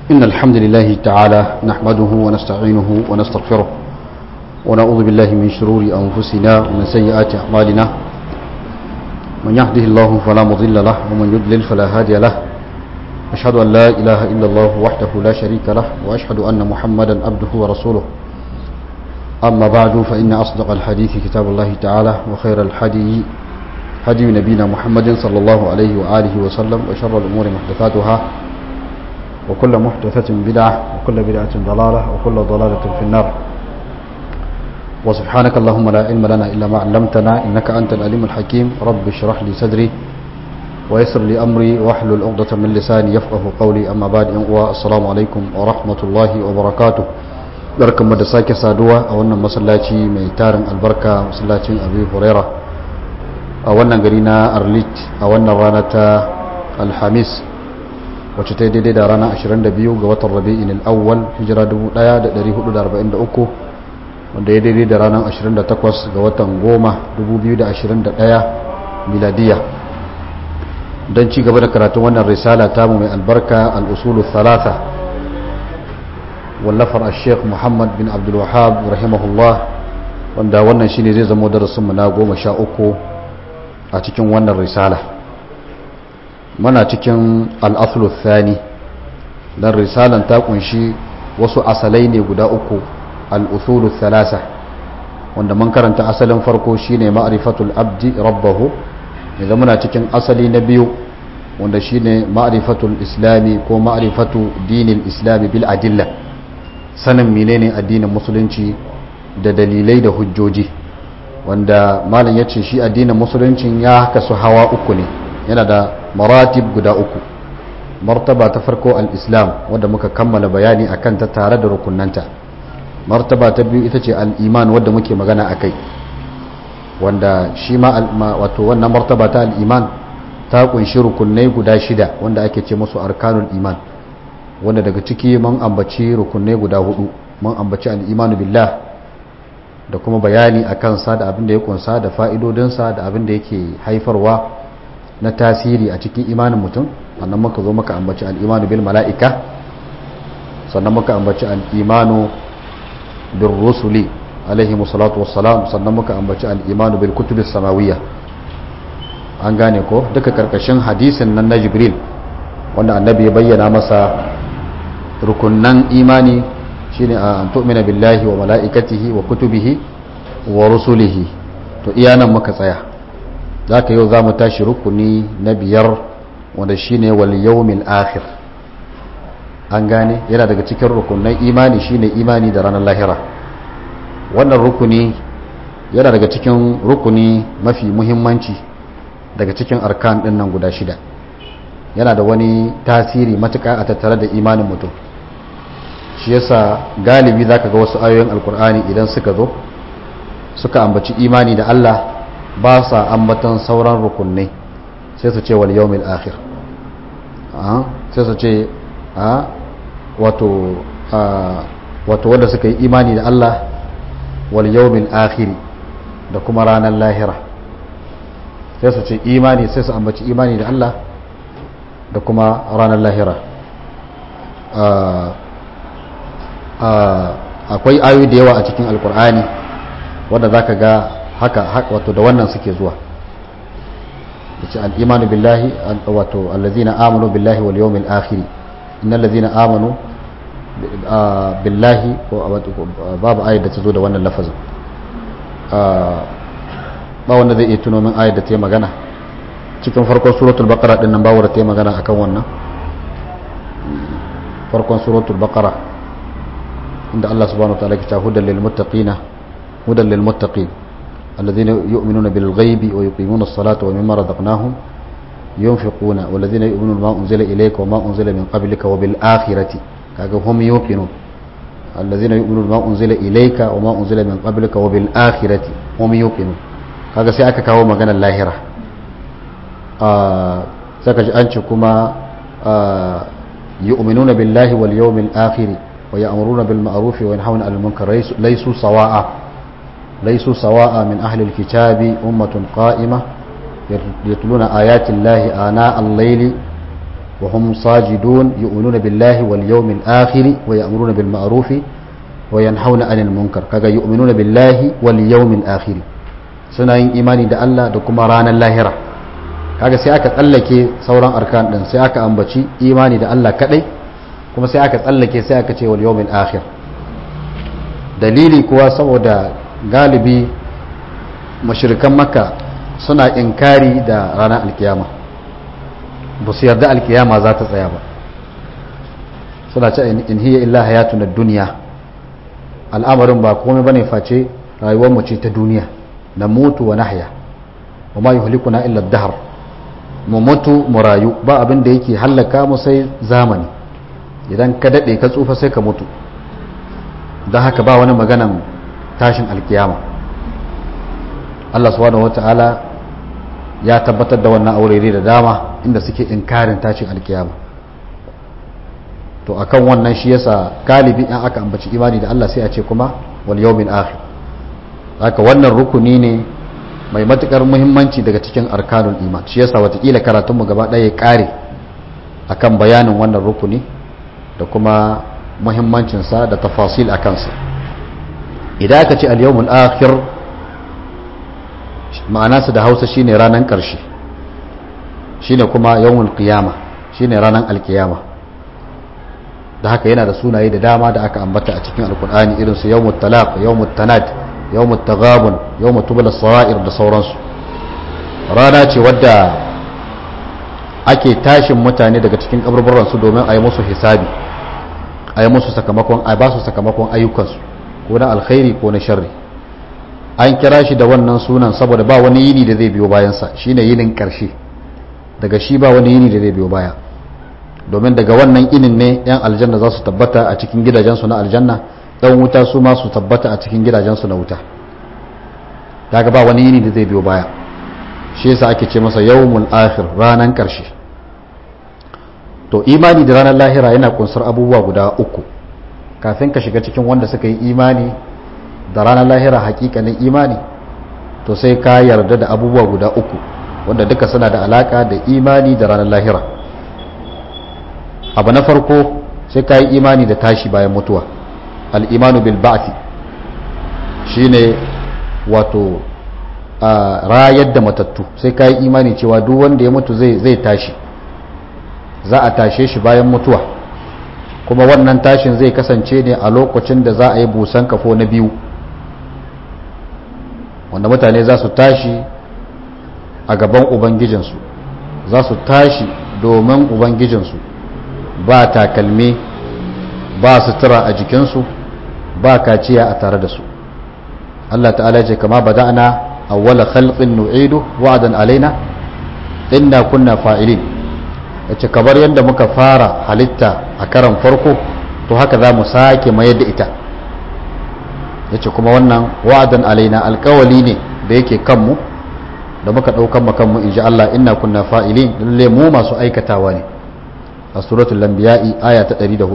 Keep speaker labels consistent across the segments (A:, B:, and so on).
A: إن الحمد لله تعالى نحمده ونستعينه ونستغفره ونعوذ بالله من شرور أنفسنا ومن سيئات أعمالنا من يهده الله فلا مضل له ومن يضلل فلا هادي له أشهد أن لا إله إلا الله وحده لا شريك له وأشهد أن محمدا عبده ورسوله أما بعد فإن أصدق الحديث كتاب الله تعالى وخير الحدي هدي نبينا محمد صلى الله عليه وآله وسلم وشر الأمور محدثاتها وكل محدثة بدعة وكل بدعة ضلالة وكل ضلالة في النار وسبحانك اللهم لا علم لنا إلا ما علمتنا إنك أنت العليم الحكيم رب اشرح لي صدري ويسر لي أمري واحلل عقدة من لساني يفقه قولي أما بعد السلام عليكم ورحمة الله وبركاته barkan mu da sake saduwa a wannan masallaci mai tarin albarka masallacin abu huraira a wannan gari na arlit a wannan rana ta alhamis wacce ta yi daidai da rana 22 ga watan rabi'in al'awwal hijira 1443 wanda ya daidai da ranar 28 ga watan goma 2021 miladiya don ci gaba da karatun wannan risala tamu mai albarka al'usulu thalatha wallafar sheikh muhammad bin abdulwahab rahimahullah wanda wannan shine zai zama darasinmu na goma sha uku a cikin wannan risala mana cikin al'asulu thani don risalan ta kunshi wasu asalai ne guda uku al'usulu thalasa wanda man karanta asalin farko shine ma'rifatul abdi rabbahu yanzu muna cikin asali na biyu wanda shine ma'rifatul islami ko ma'rifatu dinil islami bil adilla sanin menene addinin musulunci da dalilai da hujjoji wanda malam ya ce shi addinin musuluncin ya kasu hawa uku ne yana da maratib guda uku martaba ta farko al-islam wadda muka kammala bayani a kanta tare da rukunanta martaba ta biyu ita ce al-iman wadda muke magana a kai wanda shi ma wato wannan martaba ta al-iman ta kunshi rukunai guda shida wanda ake ce musu arkanul iman wanda daga ciki mun ambaci rukunai guda hudu mun ambaci al-imanu billah da kuma bayani a kansa da abin da ya kunsa da fa'idodinsa da abin da yake haifarwa na tasiri a cikin imanin mutum sannan muka zo muka ambaci al'imanu bil mala'ika sannan muka ambaci al'imanu bil rusuli alaihi musalatu wassalam sannan muka ambaci al'imanu bil kutubis samawiyya an gane ko duka karkashin hadisin nan na jibril wanda annabi ya bayyana masa rukunnan imani shine an tu'mina billahi wa mala'ikatihi wa kutubihi wa rusulihi to iya nan muka tsaya zaka yau zamu tashi rukuni na biyar wanda shine wal yawmil akhir an gane yana daga cikin rukunan imani shine imani da ranar lahira wannan rukuni yana daga cikin rukuni mafi muhimmanci daga cikin arkan din nan guda shida yana da wani tasiri matuƙa a tattare da imanin mutum shi yasa galibi zaka ga wasu ayoyin alkur'ani idan suka zo suka ambaci imani da Allah ba sa ambatan sauran rukunai sai su ce wal yawmil akhir sai su ce wato wato wanda suka yi imani da Allah wal yawmil akhir da kuma ranar lahira sai su ce imani sai su ambaci imani da Allah da kuma ranar lahira akwai ayoyi da yawa a cikin alkur'ani wadda za ka ga haka wato da wannan suke zuwa da ce al'imanu billahi wato allazina amanu billahi wal yawmil akhiri innal ladzina amanu billahi babu ayat da ta zo da wannan lafazin ba wanda zai iya tuno min ayat da ta yi magana cikin farkon suratul baqara din nan bawo da ta yi magana akan wannan farkon suratul baqara عند الله سبحانه وتعالى كتاب هدى للمتقين هدى للمتقين الذين يؤمنون بالغيب ويقيمون الصلاة ومما رزقناهم ينفقون والذين يؤمنون ما أنزل إليك وما أنزل من قبلك وبالآخرة هم يوقنون الذين يؤمنون ما أنزل إليك وما أنزل من قبلك وبالآخرة هم يوقنون kaga sai aka kawo maganar lahira saka ji an ce kuma yu'minuna billahi wal yawmil akhir ويأمرون بالمعروف وينهون عن المنكر ليسوا سواء ليسوا سواء من أهل الكتاب أمة قائمة يتلون آيات الله آناء الليل wa hum sajidun yu'minuna billahi wal yawmil akhir wa ya'muruna bil ma'ruf wa yanhauna 'anil munkar kaga yu'minuna billahi wal yawmil akhir suna yin imani da Allah da kuma ranar lahira kaga sai aka tsallake sauran arkan din sai aka ambaci imani da Allah kadai kuma sai aka tsallake sai aka ce wal yawmil akhir dalili kuwa saboda galibi mashirikan makka suna inkari da ranar alkiyama ba su yarda alkiyama za ta tsaya ba suna ce in hiya illa hayatu na duniya al'amarin ba komai bane face rayuwar mu ce ta duniya na mutu wa nahya wa ma yuhlikuna illa dahar mu mutu mu rayu ba abin da yake hallaka mu sai zamani idan ka dade ka tsufa sai ka mutu don haka ba wani maganan tashin alkiyama Allah subhanahu wata'ala ya tabbatar da wannan aurere da dama inda suke inkarin tashin alkiyama to akan wannan shi yasa galibi in aka ambaci imani da Allah sai a ce kuma wal yawmin akhir haka wannan rukuni ne mai matukar muhimmanci daga cikin arkanul iman shi yasa watakila karatunmu gaba ɗaya ya kare akan bayanin wannan rukuni da kuma muhimmancinsa da tafasil a kansa idan aka ce al-yawmul akhir ma'anarsa da hausa shine ranar ƙarshe shine kuma yawmul qiyama shine ranar alkiyama da haka yana da sunaye da dama da aka ambata a cikin alkur'ani irin su yawmut talaq yawmut tanad yawmut taghabun yawmut tubla sawa'ir da sauransu rana ce wadda ake tashin mutane daga cikin kaburburan su domin a yi musu hisabi a yi musu sakamakon a ba su sakamakon ayyukansu ko na alkhairi ko na sharri an kira shi da wannan sunan saboda ba wani yini da zai biyo bayansa shine yinin karshe daga shi ba wani yini da zai biyo baya domin daga wannan inin ne yan aljanna za su tabbata a cikin gidajensu na aljanna dan wuta su ma su tabbata a cikin gidajensu na wuta daga ba wani yini da zai biyo baya shi yasa ake ce masa yawmul akhir ranan karshe to imani da ranar lahira yana kunsar abubuwa guda uku kafin ka shiga cikin wanda suka yi imani da ranar lahira hakikanin imani to sai ka yarda da abubuwa guda uku wanda duka suna da alaka da imani da ranar lahira abu na farko sai ka yi imani da tashi bayan mutuwa al'imanu bil ba'thi shine wato rayar da matattu sai ka yi imani cewa duk wanda ya mutu zai tashi za a tashe shi bayan mutuwa kuma wannan tashin zai kasance ne a lokacin da za a yi busan kafo na biyu wanda mutane za su tashi a gaban ubangijinsu za su tashi domin ubangijinsu ba takalmi ba sutura a jikinsu ba kaciya a tare da su Allah ta'ala ce kama bada'na awwala khalqin nu'idu wa'dan alaina inna kunna fa'ilin yace kamar yadda muka fara halitta a karan farko to haka za mu sake mayar da ita yace kuma wannan wa'dan alaina alkawali ne da yake kanmu da muka daukan mu kanmu inji Allah inna kunna fa'ilin lalle mu masu aikatawa ne a suratul anbiya'i aya ta 104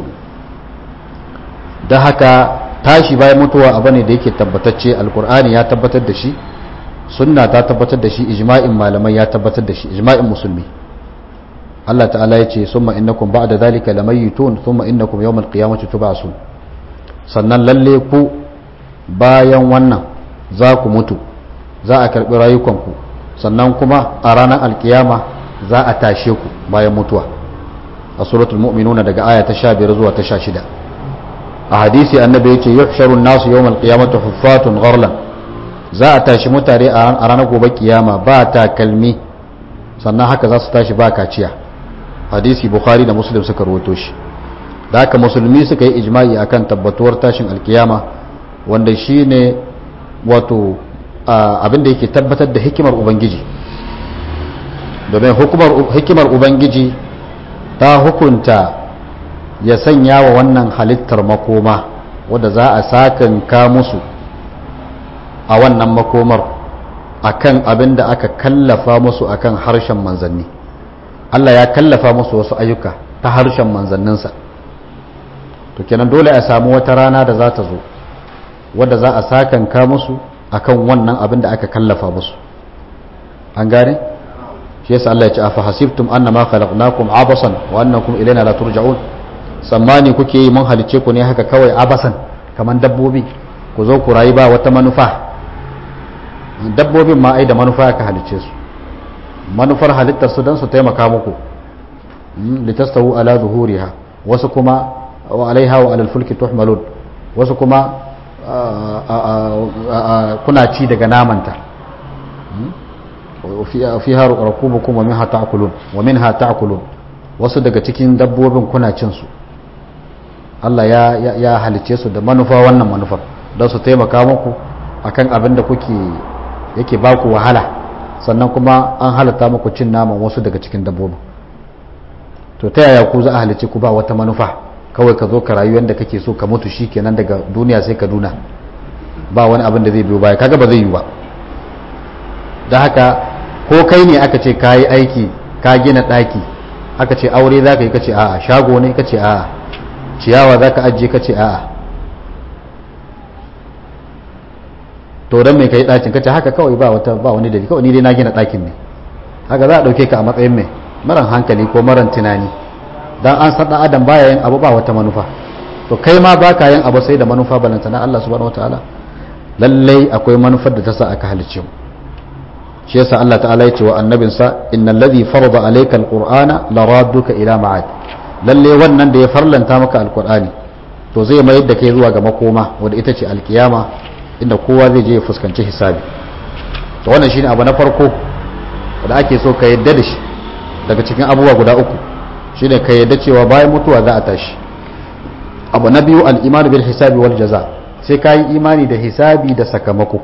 A: da haka tashi bayan mutuwa abu ne da yake tabbatacce alkur'ani ya tabbatar da shi sunna ta tabbatar da shi ijma'in malamai ya tabbatar da shi ijma'in musulmi Allah ta'ala ya ce summa innakum ba'da zalika lamayitun thumma innakum yawmal qiyamati tub'asun sannan lalle ku bayan wannan za ku mutu za a karbi rayukanku sannan kuma a ranar alkiyama za a tashe ku bayan mutuwa a suratul mu'minuna daga aya ta 15 zuwa ta 16 a hadisi annabi yace yuhsharun nasu yawmal qiyamati huffatun gharlan za a tashi mutane a ranar gobe kiyama ba takalmi sannan haka za su tashi ba kaciya hadisi bukhari da muslim suka rawaito shi da haka musulmi suka yi ijma'i akan tabbatuwar tashin alkiyama wanda shine wato abin da yake tabbatar da hikimar ubangiji domin hikimar ubangiji ta hukunta ya sanya wa wannan halittar makoma wadda za a sakanka musu a wannan makomar akan abin da aka kallafa musu akan harshen manzanni Allah ya kallafa musu wasu ayyuka ta harshen manzanninsa to kenan dole a samu wata rana da za ta zo wadda za a sakanka musu akan wannan abin da aka kallafa musu an gane shi yasa Allah ya ce afa hasibtum annama khalaqnakum abasan wa annakum ilayna la turja'un tsammani kuke yi mun halice ku ne haka kawai abasan kaman dabbobi ku zo ku rayu ba wata manufa dabbobin ma ai da manufa ka halice su manufar halittar su don su taimaka muku litastawu ala zuhuriha wasu kuma wa alaiha wa alal fulki tuhmalun wasu kuma kuna ci daga namanta fiha rakubukum wa minha ta'kulun wa minha ta'kulun wasu daga cikin dabbobin kuna cin su Allah ya ya halice su da manufa wannan manufar don su taimaka muku akan abin da kuke yake baku wahala sannan kuma an halatta muku cin naman wasu daga cikin dabbobin to ta yaya ku za a halice ku ba wata manufa kawai ka zo ka rayu yadda kake so ka mutu shikenan daga duniya sai ka duna ba wani abin da zai biyo baya kaga ba zai yi ba da haka ko kai ne aka ce ka yi aiki ka gina ɗaki aka ce aure za ka yi kace a'a shago ne kace a'a ciyawa za ka ajiye kace a'a to don mai ka yi ɗakin kace haka kawai ba wata ba wani dalili kawai ni dai na gina ɗakin ne haka za a ɗauke ka a matsayin mai maran hankali ko maran tunani dan an san adam baya yin abu ba wata manufa to kai ma baka yin abu sai da manufa balanta na Allah subhanahu wataala lallai akwai manufar da ta sa aka halicce mu shi yasa Allah ta'ala ya ce wa annabinsa innal ladhi farada alayka alqur'ana laradduka ila ma'ad lalle wannan da ya farlanta maka alqur'ani to zai mayar da kai zuwa ga makoma wanda ita ce alkiyama inda kowa zai je ya fuskanci hisabi to wannan shine abu na farko da ake so ka yadda da shi daga cikin abubuwa guda uku shine ka yadda cewa bayan mutuwa za a tashi abu na biyu al-iman bil hisabi wal jaza sai ka yi imani da hisabi da sakamako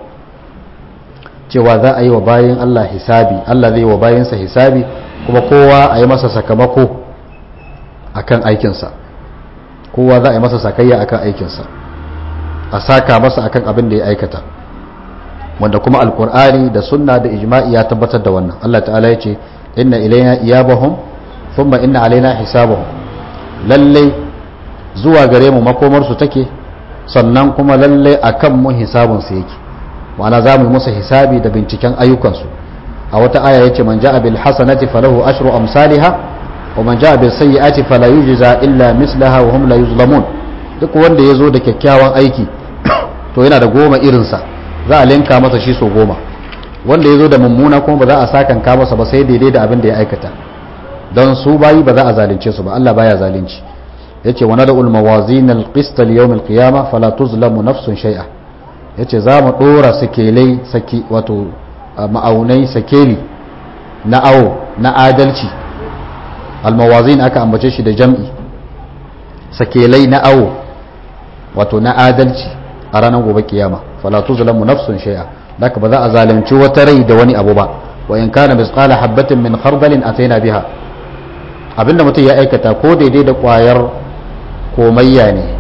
A: cewa za a yi wa bayan Allah hisabi Allah zai yi wa bayansa hisabi kuma kowa a yi masa sakamako akan aikinsa kowa za a yi masa sakayya akan aikinsa a saka masa akan abin da ya aikata wanda kuma alkur'ani da sunna da ijma'i ya tabbatar da wannan Allah ta'ala ya ce inna ilaina iyabahum thumma inna alaina hisabahum lalle zuwa gare mu makomar su take sannan kuma lalle akan mu hisabun su yake ma'ana za mu yi musu hisabi da binciken ayyukansu a wata aya yace man ja'a bil hasanati falahu ashru amsalha wa man ja'a bil sayyi'ati fala yujza illa mislaha wa hum la yuzlamun duk wanda yazo da kyakkyawan aiki to yana da goma irinsa za a linka masa shi so goma wanda yazo da mummuna kuma ba za a sakanka masa ba sai daidai da abin da ya aikata don su bayi ba za a zalunce su ba Allah baya zalunci yace wa nad'ul mawazin al-qist li yawm al-qiyamah fala tuzlamu nafsun shay'a yace za mu dora sakelai saki wato ma'aunai sakeli na awo na adalci al-mawazin aka ambace shi da jam'i sakelai na awo wato na adalci a ranar gobe kiyama fala tuzlamu nafsun shay'a daka ba za a zalunci wata rai da wani abu ba wa in kana misqala habatin min khardalin ataina biha abinda mutum ya aikata ko daidai da kwayar komayya ne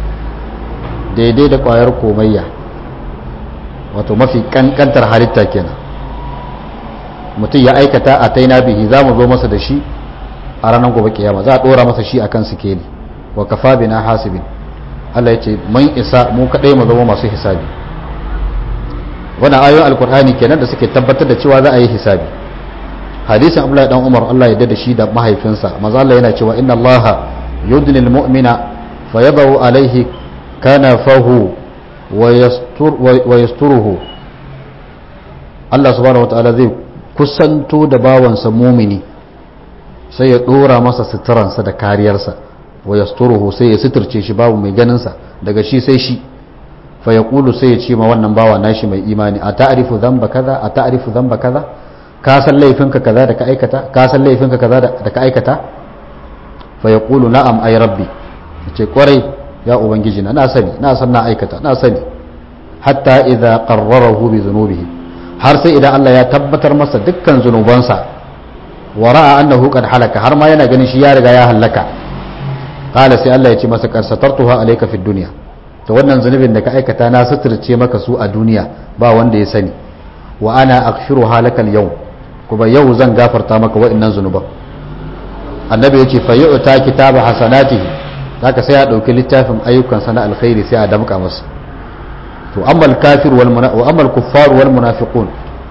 A: daidai da kwayar komayya wato mafi kankantar halitta kenan mutum ya aikata a taina bihi za mu zo masa da shi a ranar gobe kiyama za a dora masa shi akan sikeli wa kafa bina hasibin Allah ya ce mun isa mu kadai mu zama masu hisabi wannan ayoyin alkur'ani kenan da suke tabbatar da cewa za a yi hisabi hadisin abdullahi dan umar Allah ya da shi da mahaifinsa maza Allah yana cewa inna allaha yudni almu'mina fayadahu alaihi kanafahu wa yasturuhu Allah subhanahu wataala zai kusanto da bawansa mumini sai ya dora masa suturansa da kariyarsa wa yasturuhu sai ya suturce shi babu mai ganinsa daga shi sai shi fa yaqulu sai ya ce ma wannan bawa nashi mai imani a ta'rifu dhanba kaza a ta'rifu dhanba kaza ka san laifinka kaza da ka aikata ka san laifinka kaza da ka aikata fa yaqulu na'am ay rabbi ce kwarai ya ubangiji na na sani na san na aikata na sani hatta idza qarrarahu bi dhunubihi har sai idan Allah ya tabbatar masa dukkan zunubansa wa ra'a annahu qad halaka har ma yana ganin shi ya riga ya halaka qala sai Allah ya ce masa qad satartuha alayka fid dunya to wannan zunubin da ka aikata na suturce maka su a duniya ba wanda ya sani wa ana aghfiru halakal yau kuma yau zan gafarta maka wa'annan zunuban annabi yace fa yu'ta kitaba hasanatihi zaka sai ya dauki littafin ayyukan sana alkhairi sai a damka masa to amma al-kafir wal wa amma al-kuffar wal munafiqun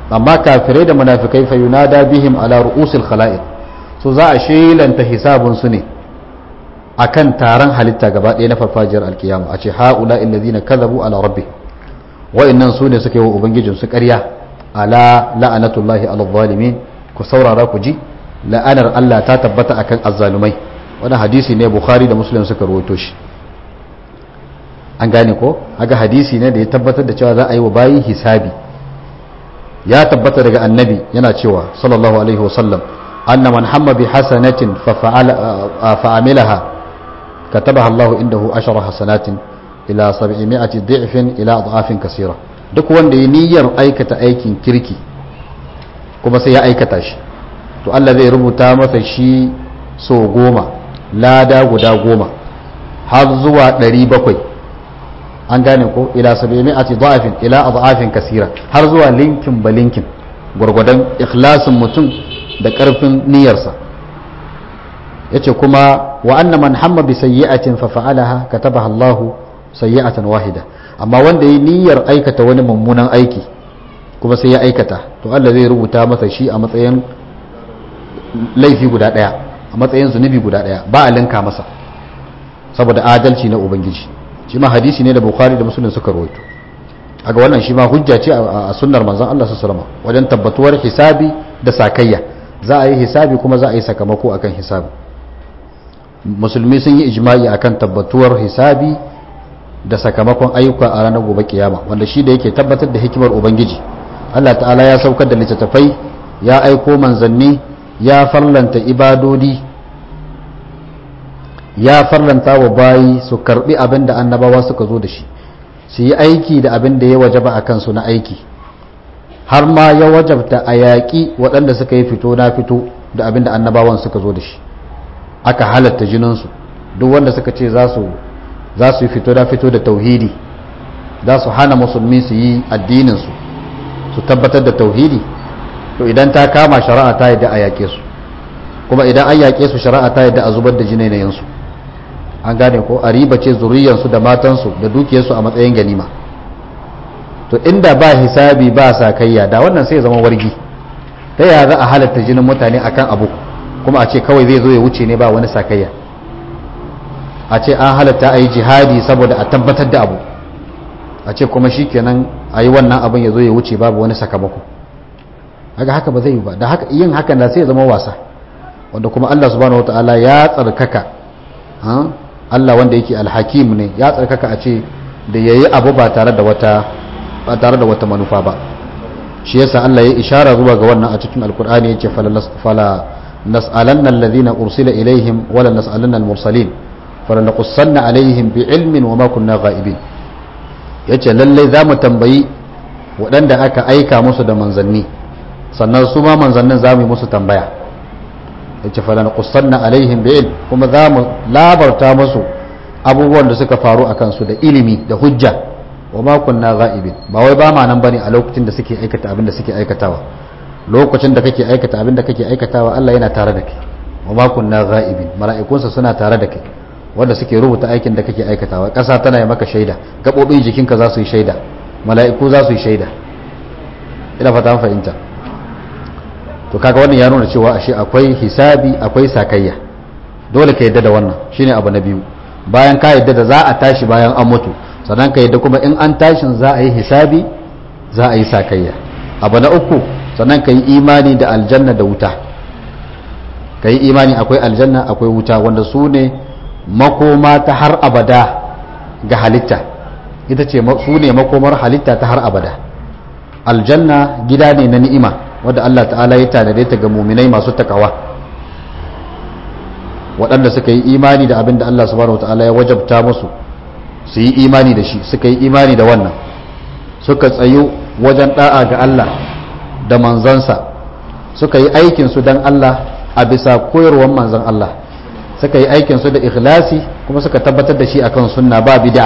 A: amma kafirai da munafikai fa yunada bihim ala ru'usil khala'iq so za a shelanta hisabun su ne akan taron halitta gaba ɗaya na farfajiyar alkiyama a ce haula illazina kadhabu ala rabbi wa'annan su ne suka yi wa ubangijin su ƙarya ala la'anatullahi ala zalimin ku saurara ku ji la'anar Allah ta tabbata akan azzalumai wannan hadisi ne bukhari da muslim suka rawaito shi an gane ko aga hadisi ne da ya tabbatar da cewa za a yi wa bayi hisabi ya tabbata daga annabi yana cewa sallallahu alaihi wasallam anna man hamma bi hasanatin fa fa'amilaha katabaha Allah indahu ashara hasanatin ila 700 dhi'fin ila adhafin kaseera duk wanda ya niyyar aikata aikin kirki kuma sai ya aikata shi to Allah zai rubuta masa shi so goma lada guda goma har zuwa 700 an gane ko ila 700 dha'fin ila adhafin kaseera har zuwa linkin ba linkin gwargwadon ikhlasin mutum da karfin niyyarsa yace kuma wa anna man hamma bi sayyi'atin fa fa'alaha katabaha Allah sayyi'atan wahida amma wanda yi niyyar aikata wani mummunan aiki kuma sai ya aikata to Allah zai rubuta masa shi a matsayin laifi guda daya a matsayin zunubi guda daya ba a linka masa saboda adalci na ubangiji shi ma hadisi ne da bukhari da muslim suka rawaito aga wannan shi ma hujja ce a sunnar manzon Allah sallallahu alaihi wasallam wajen tabbatuwar hisabi da sakayya za a yi hisabi kuma za a yi sakamako akan hisabi musulmi sun yi ijma'i akan tabbatuwar hisabi da sakamakon ayyuka a ranar gobe kiyama wanda shi da yake tabbatar da hikimar ubangiji Allah ta'ala ya saukar da littattafai ya aiko manzanni ya farlanta ibadodi ya farlanta wa bayi su karbi abin da annabawa suka zo da shi su yi aiki da abin da ya wajaba a kansu na aiki har ma ya wajabta a yaƙi waɗanda suka yi fito na fito da abin da annabawan suka zo da shi aka halatta jininsu duk wanda suka ce za su za su yi fito da fito da tauhidi za su hana musulmi su yi addininsu su tabbatar da tauhidi to idan ta kama shari'a ta yadda a yaƙe su kuma idan an yaƙe su shari'a ta yadda a zubar da jinainayensu an gane ko a riba ce zuriyarsu da matansu da dukiyarsu a matsayin ganima to inda ba hisabi ba sakayya da wannan sai zama wargi ta yaya za a halatta jinin mutane akan abu kuma a ce kawai zai zo ya wuce ne ba wani sakayya a ce an halatta a yi jihadi saboda a tabbatar da abu a ce kuma shi kenan a yi wannan abin ya zo ya wuce babu wani sakamako haka haka ba zai yi ba da haka yin hakan da sai zama wasa wanda kuma Allah subhanahu wataala ya tsarkaka Allah wanda yake alhakim ne ya tsarkaka a ce da yayi abu ba tare da wata ba tare da wata manufa ba shi yasa Allah ya ishara zuwa ga wannan a cikin alkur'ani yace fala nas'alanna alladhina ursila ilaihim wala nas'alanna almursalin falanaqussanna alaihim bi'ilmin wama kunna ghaibin yace lalle zamu tambayi waɗanda aka aika musu da manzanni sannan su ma manzannin zamu yi musu tambaya yace falanaqussanna alaihim bi'ilm kuma zamu labarta musu abubuwan da suka faru akan su da ilimi da hujja wama kunna ghaibin ba wai ba ma nan bane a lokacin da suke aikata abin da suke aikatawa lokacin da kake aikata abin da kake aikatawa Allah yana tare da kai wama kunna ghaibin mala'ikunsa suna tare da kai wanda suke rubuta aikin da kake aikatawa ƙasa tana yi maka shaida gaɓoɓin jikinka za su yi shaida mala'iku za su yi shaida ina fata fahimta to kaga wannan ya nuna cewa ashe akwai hisabi akwai sakayya dole ka yadda da wannan shine abu na biyu bayan ka yadda da za a tashi bayan an mutu sannan ka yadda kuma in an tashin za a yi hisabi za a yi sakayya abu na uku sannan ka yi imani da aljanna da wuta ka yi imani akwai aljanna akwai wuta wanda su ne makoma ta har abada ga halitta ita ce su ne makomar halitta ta har abada aljanna gida ne na ni'ima wadda Allah ta'ala ya tanade ta ga muminai masu takawa waɗanda suka yi imani da abin da Allah subhanahu ta'ala ya wajabta musu su yi imani da shi suka yi imani da wannan suka tsayu wajen da'a ga Allah da manzansa suka yi aikinsu don Allah a bisa koyarwar manzan Allah suka yi aikinsu da ikhlasi kuma suka tabbatar da shi akan sunna ba bid'a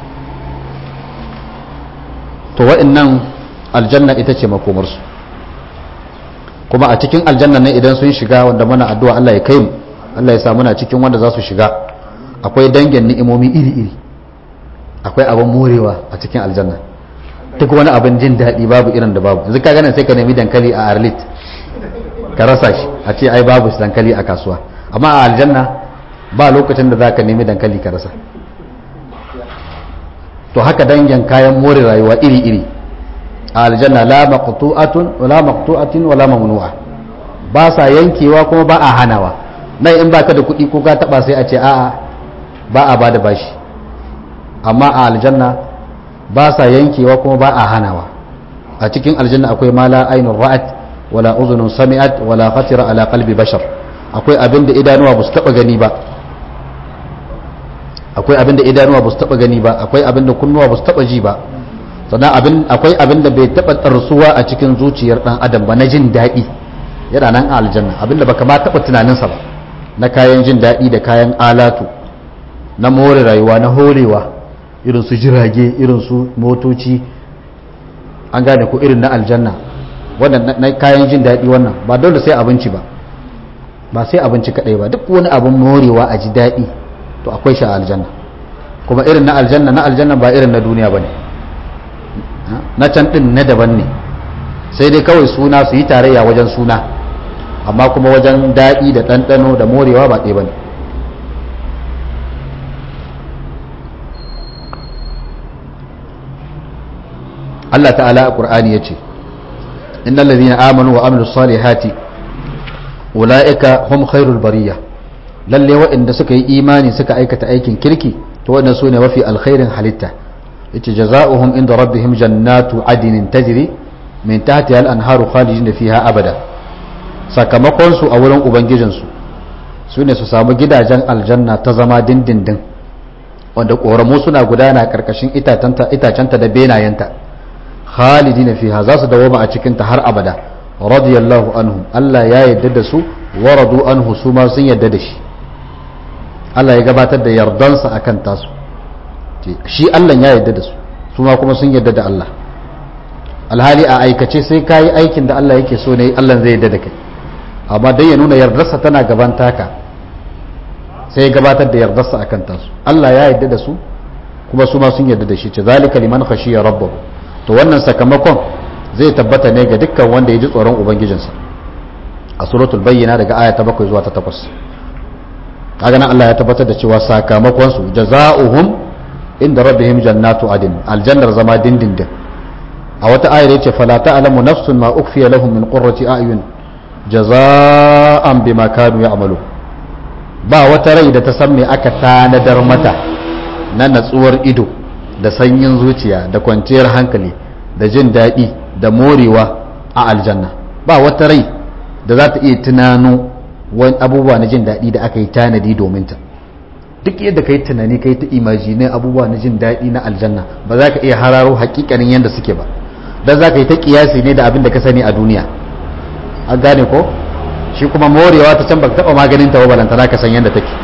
A: to wa'annan aljanna ita ce makomarsu kuma a cikin aljanna ne idan sun shiga wanda muna addu'a Allah ya kai mu Allah ya sa muna cikin wanda za su shiga akwai dangin ni'imomi iri-iri akwai abin morewa a cikin aljanna ta duk wani abin jin daɗi babu irin da babu yanzu ka ganin sai ka nemi dankali a arlit ka rasa shi a ce ai babu dankali a kasuwa amma a aljanna ba lokacin da za ka nemi dankali ka rasa to haka dangin kayan more rayuwa iri-iri a aljanna la maqtu'atun wala maqtu'atin wala mamnu'a ba sa yankewa kuma ba a hanawa nan in baka da kuɗi ko ka taba sai a ce a'a ba a bada bashi amma a aljanna ba sa yankewa kuma ba a hanawa a cikin aljanna akwai ma la ainun ra'at wala uzunun sami'at wala khatira ala qalbi bashar akwai abin da idanuwa ba su taba gani ba akwai abin da idanuwa ba su taba gani ba akwai abin da kunnuwa ba su taba ji ba sannan abin akwai abin da bai taba tsarsuwa a cikin zuciyar dan adam ba na jin daɗi yana nan a aljanna abin da baka ma taba tunaninsa ba na kayan jin daɗi da kayan alatu na more rayuwa na horewa irin su jirage irin su motoci an gane ko irin na aljanna wannan na kayan jin daɗi wannan ba dole sai abinci ba ba sai abinci kaɗai ba duk wani abin morewa a ji daɗi to akwai shi a aljanna kuma irin na aljanna na aljanna ba irin na duniya ba ne na can ɗin na daban ne sai dai kawai suna su yi tarayya wajen suna amma kuma wajen daɗi da ɗanɗano da morewa ba ɗaya ba ne Allah ta'ala a ƙur'ani ya ce innal ladhina amanu wa amilus salihati ulaika hum khairul bariyah lalle waɗanda suka yi imani suka aikata aikin kirki to waɗanda su ne mafi alkhairin halitta yace jaza'uhum inda rabbihim jannatu adinin tajri min tahtiha al-anharu khalidin fiha abada sakamakon su a wurin ubangijin su su ne su samu gidajen aljanna ta zama dindindin wanda koramu suna gudana karkashin itacenta da benayenta khalidin fiha za su dawoma a cikin ta har abada radiyallahu anhum Allah ya yarda da su waradu anhu su ma sun yarda da shi Allah ya gabatar da yardansa a kan tasu shi Allah ya yarda da su su ma kuma sun yarda da Allah alhali a aikace sai ka yi aikin da Allah yake so ne Allah zai yarda da kai amma dai ya nuna yardarsa tana gaban taka sai ya gabatar da yardarsa a kan tasu Allah ya yarda da su kuma su ma sun yarda da shi ce zalika liman khashiya rabbahu to wannan sakamakon zai tabbata ne ga dukkan wanda ya ji tsoron ubangijinsa a suratul bayyana daga aya ta 7 zuwa ta 8 kaga nan Allah ya tabbatar da cewa sakamakon su jazaohum inda rabbihim jannatu adin aljannar zama dindindin a wata ayar yace fala ta'lamu nafsun ma ukfiya lahum min qurrati a'yun jazaa'an bima kanu ya'malu ba wata rai da ta san me aka tanadar mata na natsuwar ido da sanyin zuciya da kwanciyar hankali da jin daɗi da morewa a aljanna ba wata rai da za ta iya tunano wani abubuwa na jin daɗi da aka yi tanadi domin ta duk yadda ka yi tunani ka yi ta imajinin abubuwa na jin daɗi na aljanna ba za ka iya hararo hakikanin yadda suke ba don za ka yi ta kiyasi ne da abin da ka sani a duniya an gane ko shi kuma morewa ta can ba ka taɓa maganin ta balanta za ka san yadda take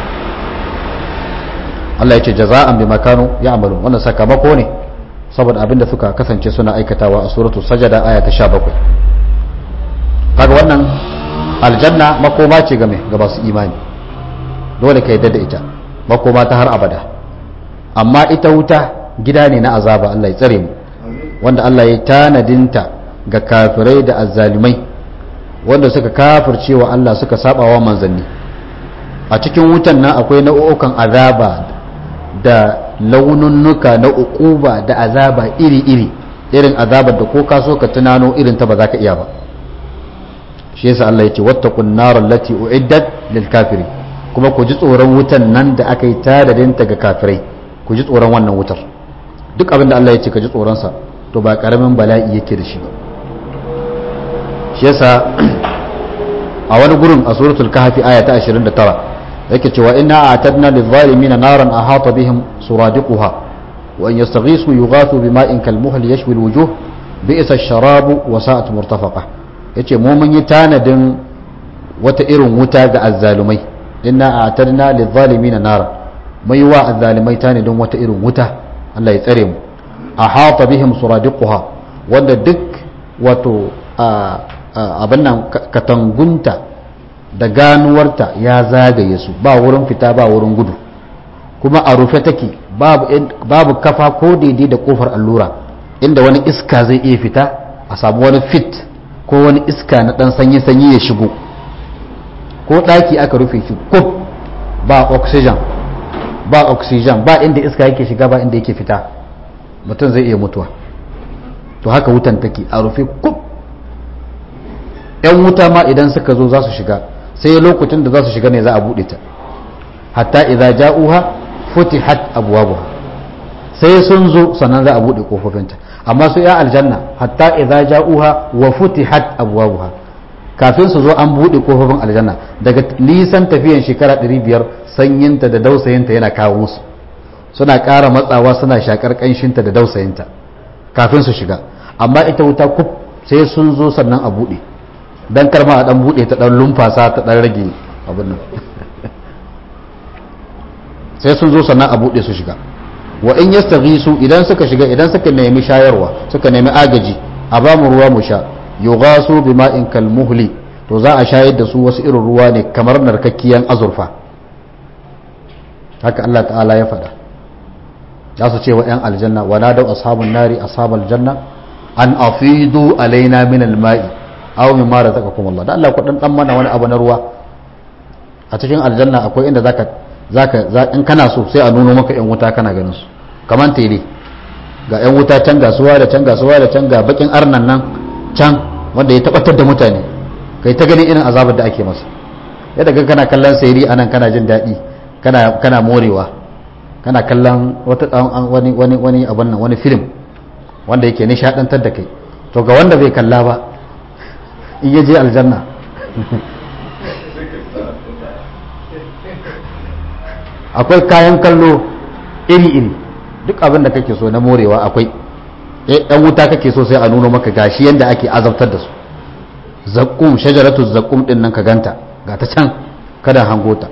A: Allah ya ce jaza'an bi makano ya amalu wannan sakamako ne saboda abin da suka kasance suna aikatawa a suratul sajada aya ta 17 kaga wannan aljanna makoma ce game ga masu imani dole ka yadda da ita makoma ta har abada amma ita wuta gida ne na azaba Allah ya tsare mu wanda Allah ya tanadinta ga kafirai da azzalumai wanda suka kafircewa Allah suka sabawa manzanni a cikin wutan nan akwai nau'ukan azaba da laununnuka na uquba da azaba iri-iri irin azabar da ko ka so ka tunano irin ta ba za ka iya ba shi yasa Allah ya ce wattaqun naral lati uiddat lil kafiri kuma ku ji tsoron wutan nan da aka yi tadadin ta ga kafirai ku ji tsoron wannan wutar duk abin da Allah ya ce ka ji tsoron sa to ba karamin bala'i yake da shi ba shi yasa a wani gurin a suratul kahfi aya ta 29 yake cewa inna a'tadna lil zalimin naran ahata bihim suradiquha wa in yastaghisu yughathu bima'in kalmuhl yashwi al wujuh bi'sa ash-sharabu wa sa'at murtafaqa ya ce mu mun yi tanadin wata irin wuta ga azzalumai inna a tarna lizalimi na nara mai wa azzalumai tanadin wata irin wuta Allah ya tsare mu a hata bihim suradiquha wanda duk wato abin nan katangunta da ganuwarta ya zagaye su ba wurin fita ba wurin gudu kuma a rufe take babu kafa ko daidai da kofar allura inda wani iska zai iya fita a samu wani fit ko wani iska na dan sanyi-sanyi ya shigo ko ɗaki aka rufe shi kuf ba oxygen ba oxygen ba inda iska yake shiga ba inda yake fita mutum zai iya mutuwa to haka wutan take a rufe kuf yan wuta ma idan suka zo za su shiga sai lokacin da za su shiga ne za a buɗe ta hatta idza ja'uha futihat abwabuha sai sun zo sannan za a buɗe kofofinta amma su ya aljanna hatta idza ja'uha wa futihat abwabuha kafin su zo an buɗe kofofin aljanna daga nisan tafiyan shekara 500 sanyinta da dausayinta yana kawo musu suna ƙara matsawa suna shakar ƙanshinta da dausayinta kafin su shiga amma ita wuta kuf sai sun zo sannan a buɗe dan karma a dan buɗe ta dan lumfasa ta dan rage abin nan sai sun zo sannan a buɗe su shiga wa in yastaghisu idan suka shiga idan suka nemi shayarwa suka nemi agaji a ba mu ruwa mu sha yughasu bima'in kalmuhli to za a shayar da su wasu irin ruwa ne kamar narkakkiyan azurfa haka Allah ta'ala ya faɗa za su ce wa 'yan aljanna wa nadau ashabun nari ashabal janna an afidu alaina min alma'i aw mimma razaqakum Allah dan Allah ku dan dan mana wani abu na ruwa a cikin aljanna akwai inda zaka zaka in kana so sai a nuno maka 'yan wuta kana ganin su kaman tele ga 'yan wuta can gasuwa da can gasuwa da can ga bakin arnan nan can wanda ya tabbatar da mutane kai ta ganin irin azabar da ake masa yadda ga kana kallon sayri anan kana jin daɗi kana kana morewa kana kallon wata wani wani wani abin nan wani film wanda yake nishadantar da kai to ga wanda bai kalla ba in yaje aljanna akwai kayan kallo iri-iri duk abin da kake so na morewa akwai ɗan wuta kake so sai a nuno maka gashi yadda ake azabtar da su zakkum shajaratu zakkum din nan ka ganta ga ta can kada hango ta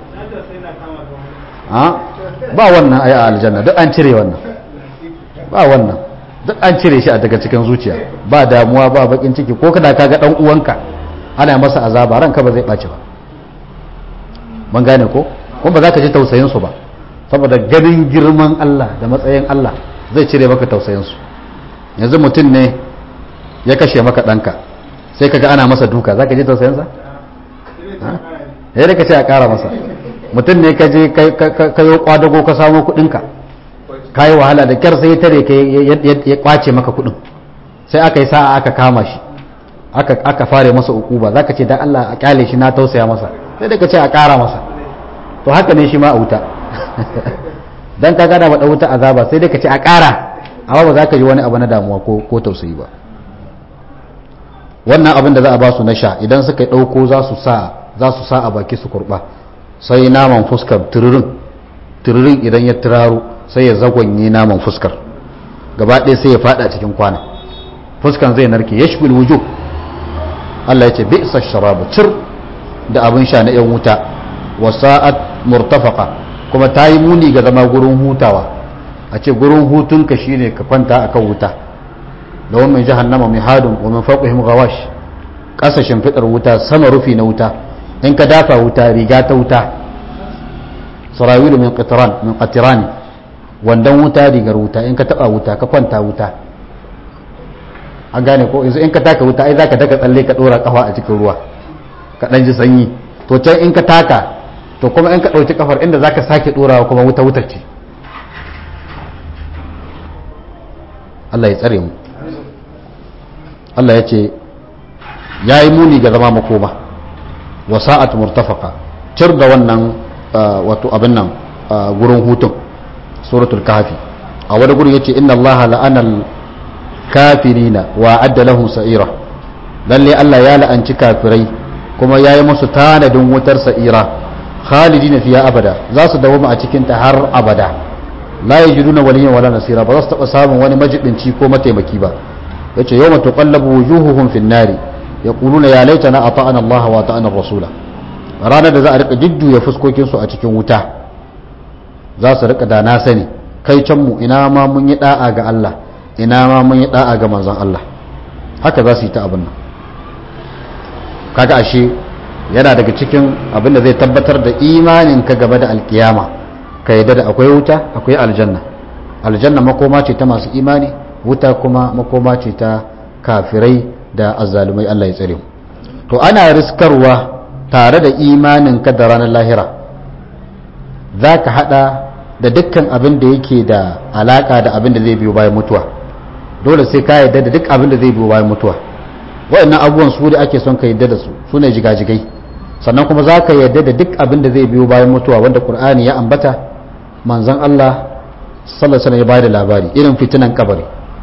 A: ba wannan ayi a aljanna duk an cire wannan ba wannan duk an cire shi a daga cikin zuciya ba damuwa ba bakin ciki ko kada ka ga dan uwanka ana masa azaba ranka ba zai ɓaci ba mun gane ko kuma ba za ka ji tausayin su ba saboda ganin girman Allah da matsayin Allah zai cire maka tausayin su yanzu mutum ne ya kashe maka ɗanka sai kaga ana masa duka za ka ji tausayinsa? ya da ka ce a ƙara masa mutum ne ka je ka yi kwadago ka samu kuɗinka ka yi wahala da kyar sai tare ka ya kwace maka kuɗin sai aka yi sa'a aka kama shi aka fare masa ukuba za ka ce dan Allah a kyale shi na tausaya masa sai da ka ce a ƙara masa to haka ne shi ma a wuta dan ka gada ba wuta azaba sai dai ka ce a ƙara amma ba za ka ji wani abu na damuwa ko tausayi ba wannan abin da za a ba su na sha idan suka ɗauko za su sa a baki su kurɓa sai naman fuskar tururin tururin idan ya turaro sai ya zagonye naman fuskar gaba ɗaya sai ya fada cikin kwana fuskan zai narke ya shi wujo Allah ya ce bi isa sharabu cir da abin sha na 'yan wuta wasa'at murtafaka kuma ta yi muni ga zama gurin hutawa a ce gurin hutunka shine ka kwanta akan wuta da wani jahannama mai hadun wa min fawqihim ghawash ƙasa shimfidar wuta sama rufi na wuta in ka dafa wuta riga ta wuta sarawilu min qitran min qatirani wandan wuta rigar wuta in ka taba wuta ka kwanta wuta an gane ko yanzu in ka taka wuta ai zaka daga tsalle ka dora kafa a cikin ruwa ka dan ji sanyi to can in ka taka to kuma in ka dauki kafar inda zaka sake dorawa kuma wuta wutar ce Allah ya tsare mu Allah ya ce ya yi muni ga zama makoma wa sa'at murtafaka cir da wannan wato abin nan gurin hutun suratul kahfi a wani guri yace inna allaha la'anal kafirina wa adda lahum sa'ira lalle Allah ya la'anci kafirai kuma ya yi musu tanadin wutar sa'ira khalidina fiya abada za su dawoma a cikin ta har abada la yajiduna waliyan wala nasira ba za su taba samun wani majibinci ko mataimaki ba yace yawma tuqallabu wujuhuhum fin nari yaquluna ya laitana ata'ana Allah wa ata'ana rasula ranar da za a rika jujjuya fuskokin su a cikin wuta za su rika da na sani kai can mu ina ma mun yi da'a ga Allah ina ma mun yi da'a ga manzon Allah haka za su yi ta abin nan kaga ashe yana daga cikin abin da zai tabbatar da imanin ka gaba da alkiyama ka yadda da akwai wuta akwai aljanna aljanna makoma ce ta masu imani wuta kuma makoma ce ta kafirai da azzalumai Allah ya tsare mu to ana riskarwa tare da imanin ka da ranar lahira za ka hada da dukkan abin da yake da alaka da abin da zai biyo bayan mutuwa dole sai ka yarda da duk abin da zai biyo bayan mutuwa waɗannan abubuwan su da ake son ka yarda da su su ne jigajigai sannan kuma za ka yarda da duk abin da zai biyo bayan mutuwa wanda qur'ani ya ambata manzon Allah sallallahu alaihi ya bada labari irin fitinan kabari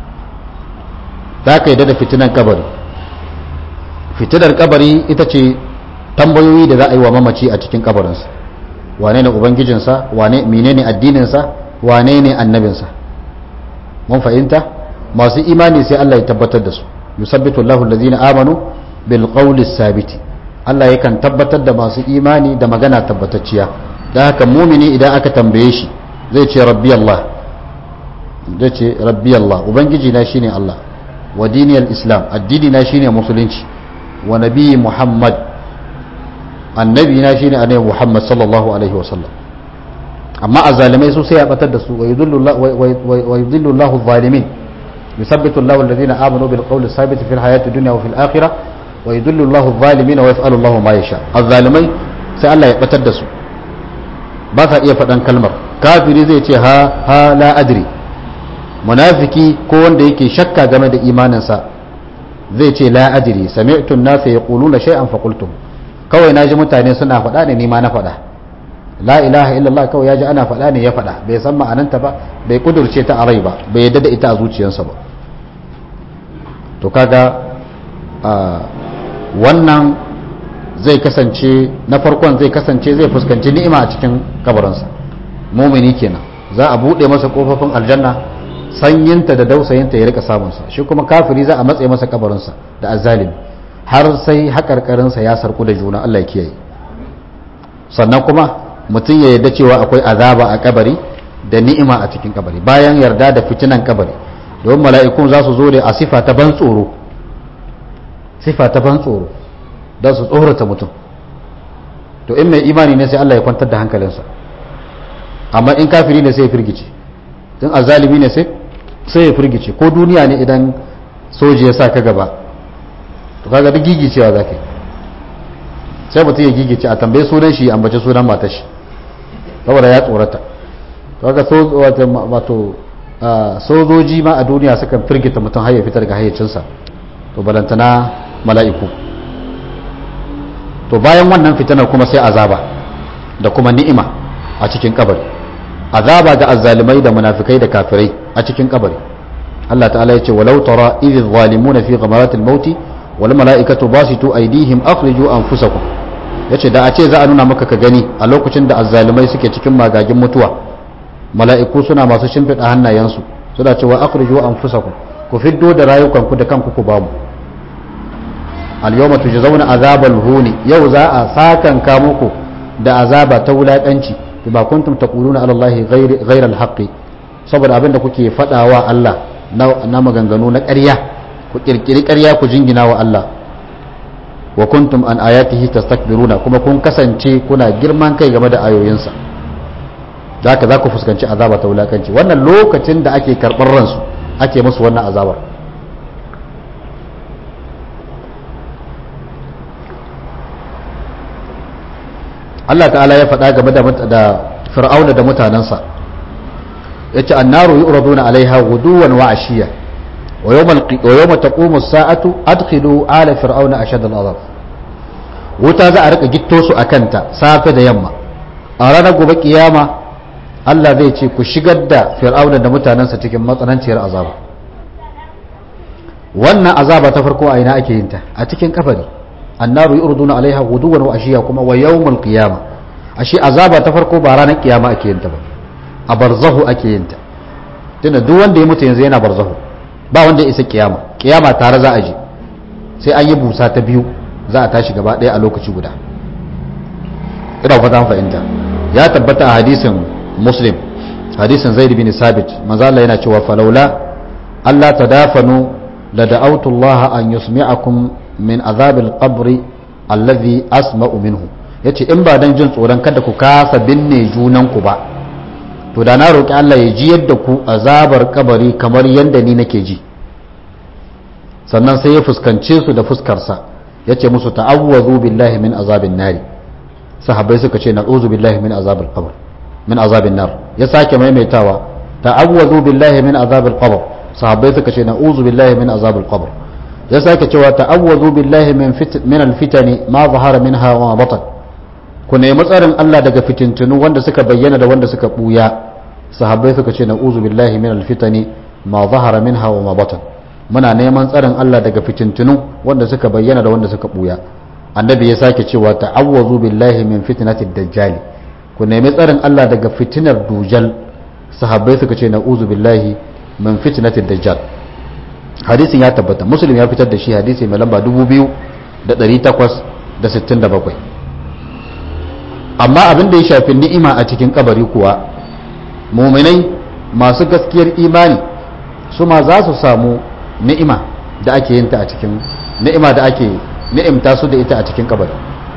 A: za ka yarda da fitinan kabari fitinar kabari ita ce tambayoyi da za a yi wa mamaci a cikin kabarinsa wane ne ubangijinsa wane menene addininsa wane ne annabinsa mun fahimta masu imani sai Allah ya tabbatar da su yusabbitu Allahu allazina amanu bil qawli sabiti Allah yakan tabbatar da masu imani da magana tabbatacciya da haka mumini idan aka tambaye shi zai ce rabbi Allah zai ce rabbi Allah ubangiji na shine Allah wa diniyal islam addini na shine musulunci wa nabi muhammad annabi na shine annabi muhammad sallallahu alaihi wasallam amma azalimai su sai ya batar da su wa yudillu Allahu zalimin yusabbitu Allahu alladhina amanu bil qawli sabit fil hayati dunya wa fil akhirah wa yudillu Allahu zalimin wa yaf'alu Allahu ma yasha azalimai sai Allah ya batar da su ba sa iya faɗan kalmar kafiri zai ce ha ha la adri munafiki ko wanda yake shakka game da imaninsa zai ce la adri sami'tu an-nasa yaquluna shay'an fa qultu kawai naji mutane suna faɗa ne ni ma na faɗa la ilaha illallah kawai yaji ana faɗa ne ya faɗa bai san ma'ananta ba bai kudurce ta a rai ba bai yadda da ita a zuciyarsa ba to kaga wannan zai kasance na farkon zai kasance zai fuskanci ni'ima a cikin kabarinsa mumini kenan za a buɗe masa kofofin aljanna sanyinta da dausayinta ya rika samunsa shi kuma kafiri za a matse masa kabarinsa da azalimi har sai haƙarƙarinsa ya sarku da juna Allah ya kiyaye sannan kuma mutum ya yarda cewa akwai azaba a kabari da ni'ima a cikin kabari bayan yarda da fitinan kabari domin mala'ikun za su zo da a sifa ta ban tsoro sifa ta ban tsoro don su tsorata mutum to in mai imani ne sai Allah ya kwantar da hankalinsa amma in kafiri ne sai ya firgice in azalimi ne sai sai ya firgice ko duniya ne idan soji ya sa ka gaba to kaga duk gigicewa za ka yi sai mutum ya gigice a tambaye sunan shi ambace sunan matar shi saboda ya tsorata kaga wato sojoji ma a duniya sukan firgita mutum har ya fitar ga hayyacinsa to balantana mala'iku to bayan wannan fitanar kuma sai azaba da kuma ni'ima a cikin kabari azaba ga azzalimai da munafikai da kafirai a cikin kabari Allah ta'ala ya ce walau tara idh zalimuna fi ghamaratil mauti wal mala'ikatu basitu aydihim akhriju anfusakum yace da a ce za a nuna maka ka gani a lokacin da azzalumai suke cikin magagin mutuwa mala'iku suna masu shimfiɗa hannayensu suna cewa akhriju anfusakum ku fiddo da rayukanku da kanku ku bamu al-yawma tujzauna azabal huni yau za a sakan ka muku da azaba ta wulakanci bima kuntum taquluna ala allahi ghayra al-haqqi saboda abinda kuke fadawa Allah na maganganu na ƙarya ku kirkiri ƙarya ku jingina wa Allah wa kuntum an ayatihi tastakbiruna kuma kun kasance kuna girman kai game da ayoyinsa da haka za ku fuskanci azaba ta wulakanci wannan lokacin da ake karɓar ransu ake musu wannan azabar Allah ta'ala ya faɗa game da fir'auna da mutanensa ya ce annaru yu'raduna alaiha guduwan wa ashiya wa yawma taqumu as-sa'atu adkhilu ala fir'auna ashad al-azab wuta za a rika gitto su akanta safe da yamma a ranar gobe kiyama Allah zai ce ku shigar da fir'auna da mutanensa cikin matsananciyar azaba wannan azaba ta farko a ina ake yin ta a cikin kafari annaru yurduna alaiha guduwan wa ashiya kuma wa yawmul qiyama ashe azaba ta farko ba ranar kiyama ake yin ta ba a barzahu ake yin ta tunda duk wanda ya mutu yanzu yana barzahu ba wanda ya isa kiyama kiyama tare za a je sai an yi busa ta biyu za a tashi gaba ɗaya a lokaci guda ina fata fahimta ya tabbata a hadisin muslim hadisin zaid bin sabit manzo Allah yana cewa falaula Allah tadafanu la da'awtu Allah an yusmi'akum min azabil qabri allazi asma'u minhu yace in ba dan jin tsoron kada ku kasa binne junan ku ba to da na roƙi Allah ya ji yadda ku azabar kabari kamar yadda ni nake ji sannan sai ya fuskance su da fuskarsa ya ce musu ta'awwazu billahi min azabin nari sahabbai suka ce na'uzu billahi min azabil qabr min azabin nar ya sake maimaitawa ta'awwazu billahi min azabil qabr sahabbai suka ce na'uzu billahi min azabil qabr ya sake cewa ta'awwazu billahi min fit min alfitani ma zahara minha wa ma batan ku nemi tsarin Allah daga fitintunu wanda suka bayyana da wanda suka buya sahabbai suka ce na'uzu billahi min alfitani ma zahara minha wa ma batan muna neman tsarin Allah daga fitintunu wanda suka bayyana da wanda suka buya annabi ya sake cewa ta'awwazu billahi min fitnatid dajjal ku nemi tsarin Allah daga fitinar dujal sahabbai suka ce na'uzu billahi min fitnatid dajjal hadisin ya tabbata muslim ya fitar da shi hadisi mai lamba 2867 amma abin da ya shafi ni'ima a cikin kabari kuwa muminai masu gaskiyar imani su ma za su samu ni'ima da ake yin ta a cikin ni'ima da ake ni'imta su da ita a cikin kabari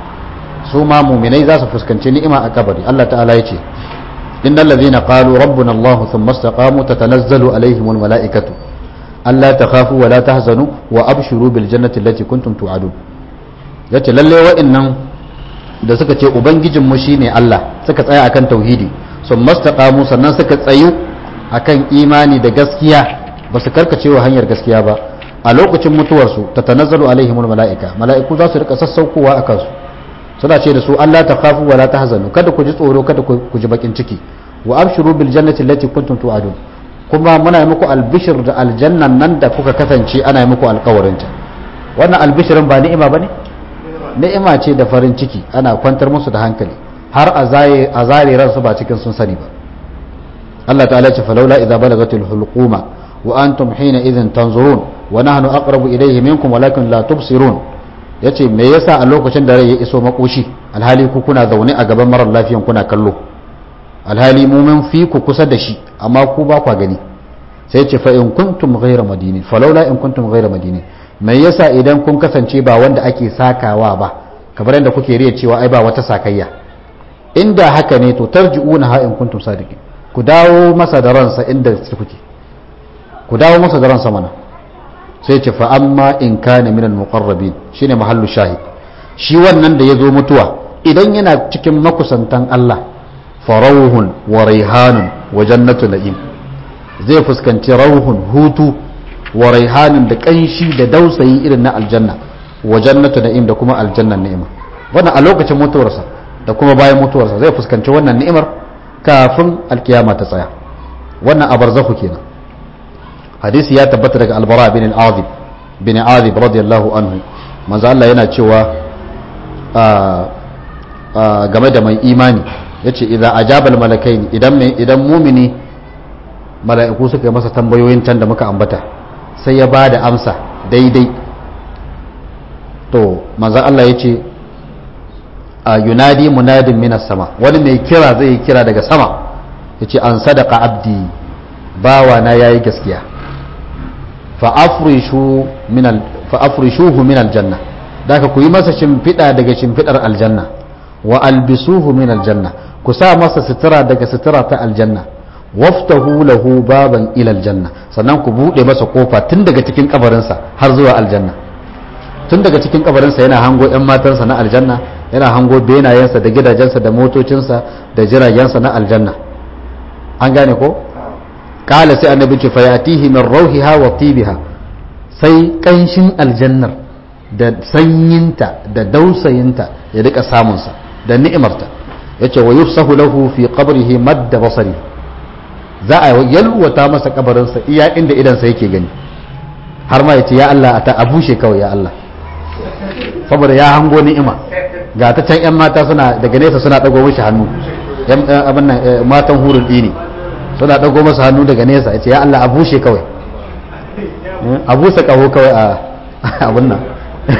A: su ma muminai za su fuskanci ni'ima a kabari Allah ta'ala ya ce innal ladhina qalu rabbuna Allah thumma istaqamu tatanazzalu alaihimul mala'ikatu alla takhafu wa la tahzanu wa abshiru bil jannati allati kuntum tu'adun yace lalle wa'annan da suka ce ubangijin mu shine Allah suka tsaya akan tauhidi thumma istaqamu sannan suka tsayu akan imani da gaskiya ba su karkace wa hanyar gaskiya ba a lokacin mutuwarsu ta tanazzalu alaihimul mala'ika mala'iku za su rika sassaukowa a kansu suna ce da su Allah ta khafu wa la tahzanu kada ku ji tsoro kada ku ji bakin ciki wa abshiru bil jannati allati kuntum tu'adun kuma muna yi muku albishir da aljannan nan da kuka kasance ana yi muku alkawarin ta wannan albishirin ba ni'ima bane ni'ima ce da farin ciki ana kwantar musu da hankali har a zare ransu ba cikin sun sani ba Allah ta'ala ce falaula idza balagatil hulquma wa antum hina idhin tanzurun wa nahnu aqrabu ilayhi minkum walakin la tubsirun yace me yasa a lokacin da rai ya iso makoshi alhali ku kuna zaune a gaban marar lafiyan kuna kallo alhali mu mun fi ku kusa da shi amma ku ba kwa gani sai ce fa in kuntum ghayra madini falaula in kuntum ghayra madini me yasa idan kun kasance ba wanda ake sakawa ba kamar yadda kuke riya cewa ai ba wata sakayya inda haka ne to tarji'una ha in kuntum sadiqin ku dawo masa da ransa inda kuke ku dawo masa da ransa mana sai ce fa amma in kana minal muqarrabin shine mahallu shahid shi wannan da yazo mutuwa idan yana cikin makusantan Allah farauhun wa raihanun wa jannatu na'im zai fuskanci rauhun hutu wa raihanun da kanshi da dausayi irin na aljanna wa jannatu na'im da kuma aljannan ni'ima wannan a lokacin mutuwarsa da kuma bayan mutuwarsa zai fuskanci wannan ni'imar kafin alkiyama ta tsaya wannan a barzakhu kenan hadisi ya tabbata daga albara bin al-azib bin azib radiyallahu anhu manzo Allah yana cewa game da mai imani yace idza ajabal malakaini idan idan mumini mala'iku suka yi masa tambayoyin can da muka ambata sai ya bada amsa daidai to manzo Allah yace yunadi munadin minas sama wani mai kira zai kira daga sama yace an sadaka abdi bawa na yayi gaskiya fa'afrishuhu min aljanna da ka ku yi masa shimfiɗa daga shimfiɗar aljanna wa albisuhu min aljanna ku sa masa sutura daga sutura ta aljanna waftahu lahu baban ila aljanna sannan ku buɗe masa kofa tun daga cikin kabarinsa har zuwa aljanna tun daga cikin kabarinsa yana hango 'yan matansa na aljanna yana hango benayensa da gidajensa da motocinsa da jiragensa na aljanna an gane ko kala sai annabi ce fa yatihi min rauhiha wa tibiha sai kanshin aljannar da sanyinta da dausayinta ya rika samunsa da ni'imarta yace wa yufsahu lahu fi qabrihi madda basari za a yalwata masa kabarinsa iya inda idansa yake gani har ma yace ya Allah a ta abushe kawai ya Allah saboda ya hango ni'ima ga ta can yan mata suna daga nesa suna dago mishi hannu yan abin nan matan hurul dini suna dago masa hannu daga nesa yace ya Allah a bushe kawai a busa kaho kawai a abin nan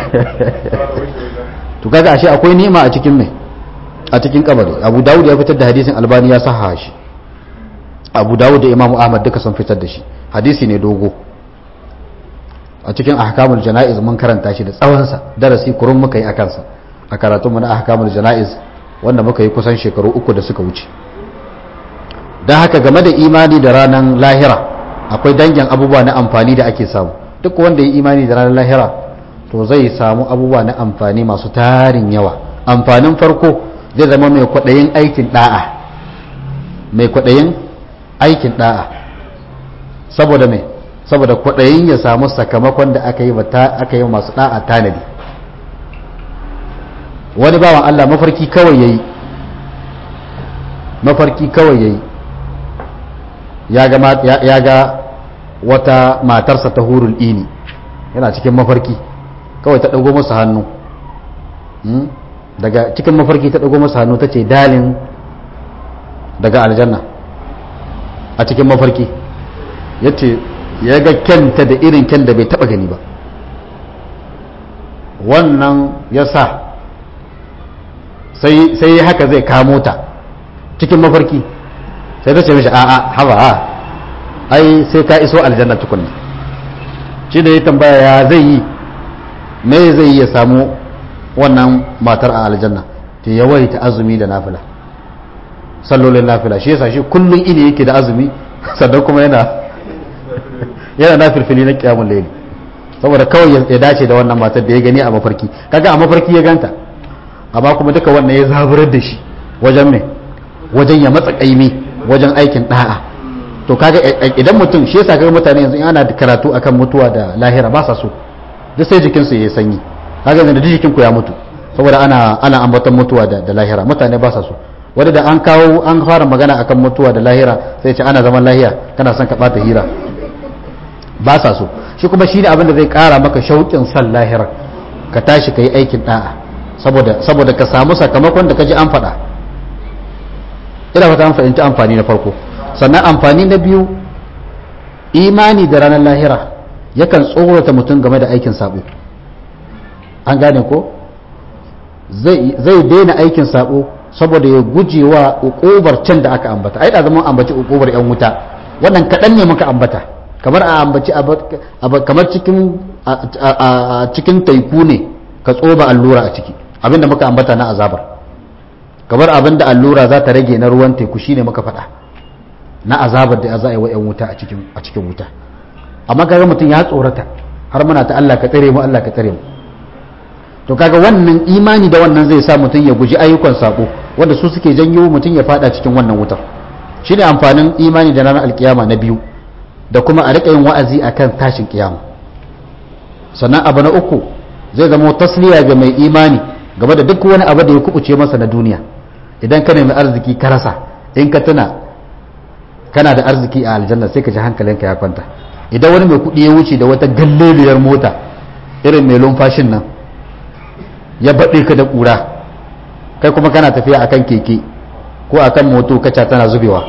A: to kaga ashe akwai ni'ima a cikin mai a cikin kabari abu dawud ya fitar da hadisin albani ya saha shi abu dawud da imamu ahmad duka sun fitar da shi hadisi ne dogo a cikin ahkamul jana'iz mun karanta shi da tsawonsa darasi kurun muka yi a kansa a karatunmu na ahkamul jana'iz wanda muka yi kusan shekaru uku da suka wuce don haka game da imani da ranar lahira akwai dangin abubuwa na amfani da ake samu duk wanda ya imani da ranar lahira to zai samu abubuwa na amfani masu tarin yawa amfanin farko zai zama mai kwaɗayin aikin ɗa'a mai kwaɗayin aikin ɗa'a saboda mai saboda kwaɗayin ya samu sakamakon da aka yi aka yi masu ɗa'a tanadi wani bawan Allah mafarki kawai ya yi mafarki kawai ya yi ya ga wata matarsa ta hurul ini yana cikin mafarki kawai ta ɗago masa hannu daga cikin mafarki ta ɗago masa hannu ta ce dalin daga aljanna a cikin mafarki ya ce ya ga kyanta da irin kyan da bai taɓa gani ba wannan ya sa sai haka zai kamo ta cikin mafarki sai ta ce mishi a'a haba a ai sai ka iso aljanna tukunna shi da ya tambaya ya zai yi me zai yi ya samu wannan matar a aljanna ta yawaita azumi da nafila sallolin nafila shi yasa shi kullum ini yake da azumi sannan kuma yana yana nafilfili na kiyamun laili saboda kawai ya dace da wannan matar da ya gani a mafarki kaga a mafarki ya ganta amma kuma duka wannan ya zaburar da shi wajen me wajen ya matsa kaimi wajen aikin da'a to kaga idan mutum shi yasa kaga mutane yanzu ana karatu akan mutuwa da lahira ba sa so duk sai jikinsu ya yi sanyi kaga yanzu duk jikinku ya mutu saboda ana ana ambaton mutuwa da, da lahira mutane ba sa so wanda da an kawo an fara magana akan mutuwa da lahira sai ce ana zaman lahiya kana son ka bata hira ba sa so shi kuma shi ne abin da zai kara maka shauƙin san lahira ka tashi ka yi aikin da'a saboda saboda ka samu sakamakon da ka ji an faɗa ina fata an fahimci amfani na farko sannan amfani na biyu imani da ranar lahira yakan tsorata mutum game da aikin sabo an gane ko zai daina aikin sabo saboda ya guje wa ukubar can da aka ambata ai da zaman ambaci ukubar yan wuta wannan kaɗan ne muka ambata kamar a ambaci kamar cikin cikin taiku ne ka tsoba allura a ciki abinda muka ambata na azabar kamar abinda allura za ta rage na ruwan teku shine muka faɗa na azabar da za a yi wa yan wuta a cikin wuta amma kaga mutum ya tsorata har muna ta Allah ka tsare mu Allah ka tsare mu to kaga wannan imani da wannan zai sa mutum ya guji ayyukan sako wanda su suke janyo mutum ya fada cikin wannan wutar shine amfanin imani da ranar alkiyama na biyu da kuma a rika yin wa'azi akan tashin kiyama sannan abu na uku zai zama tasliya ga mai imani game da duk wani abu da ya kubuce masa na duniya idan ka nemi arziki ka rasa in ka tuna kana da arziki a aljanna sai ka ji hankalinka ya kwanta idan wani mai kuɗi ya wuce da wata galleliyar mota irin mai lumfashin nan ya baɗe ka da ƙura kai kuma kana tafiya akan keke ko akan moto kaca tana zubewa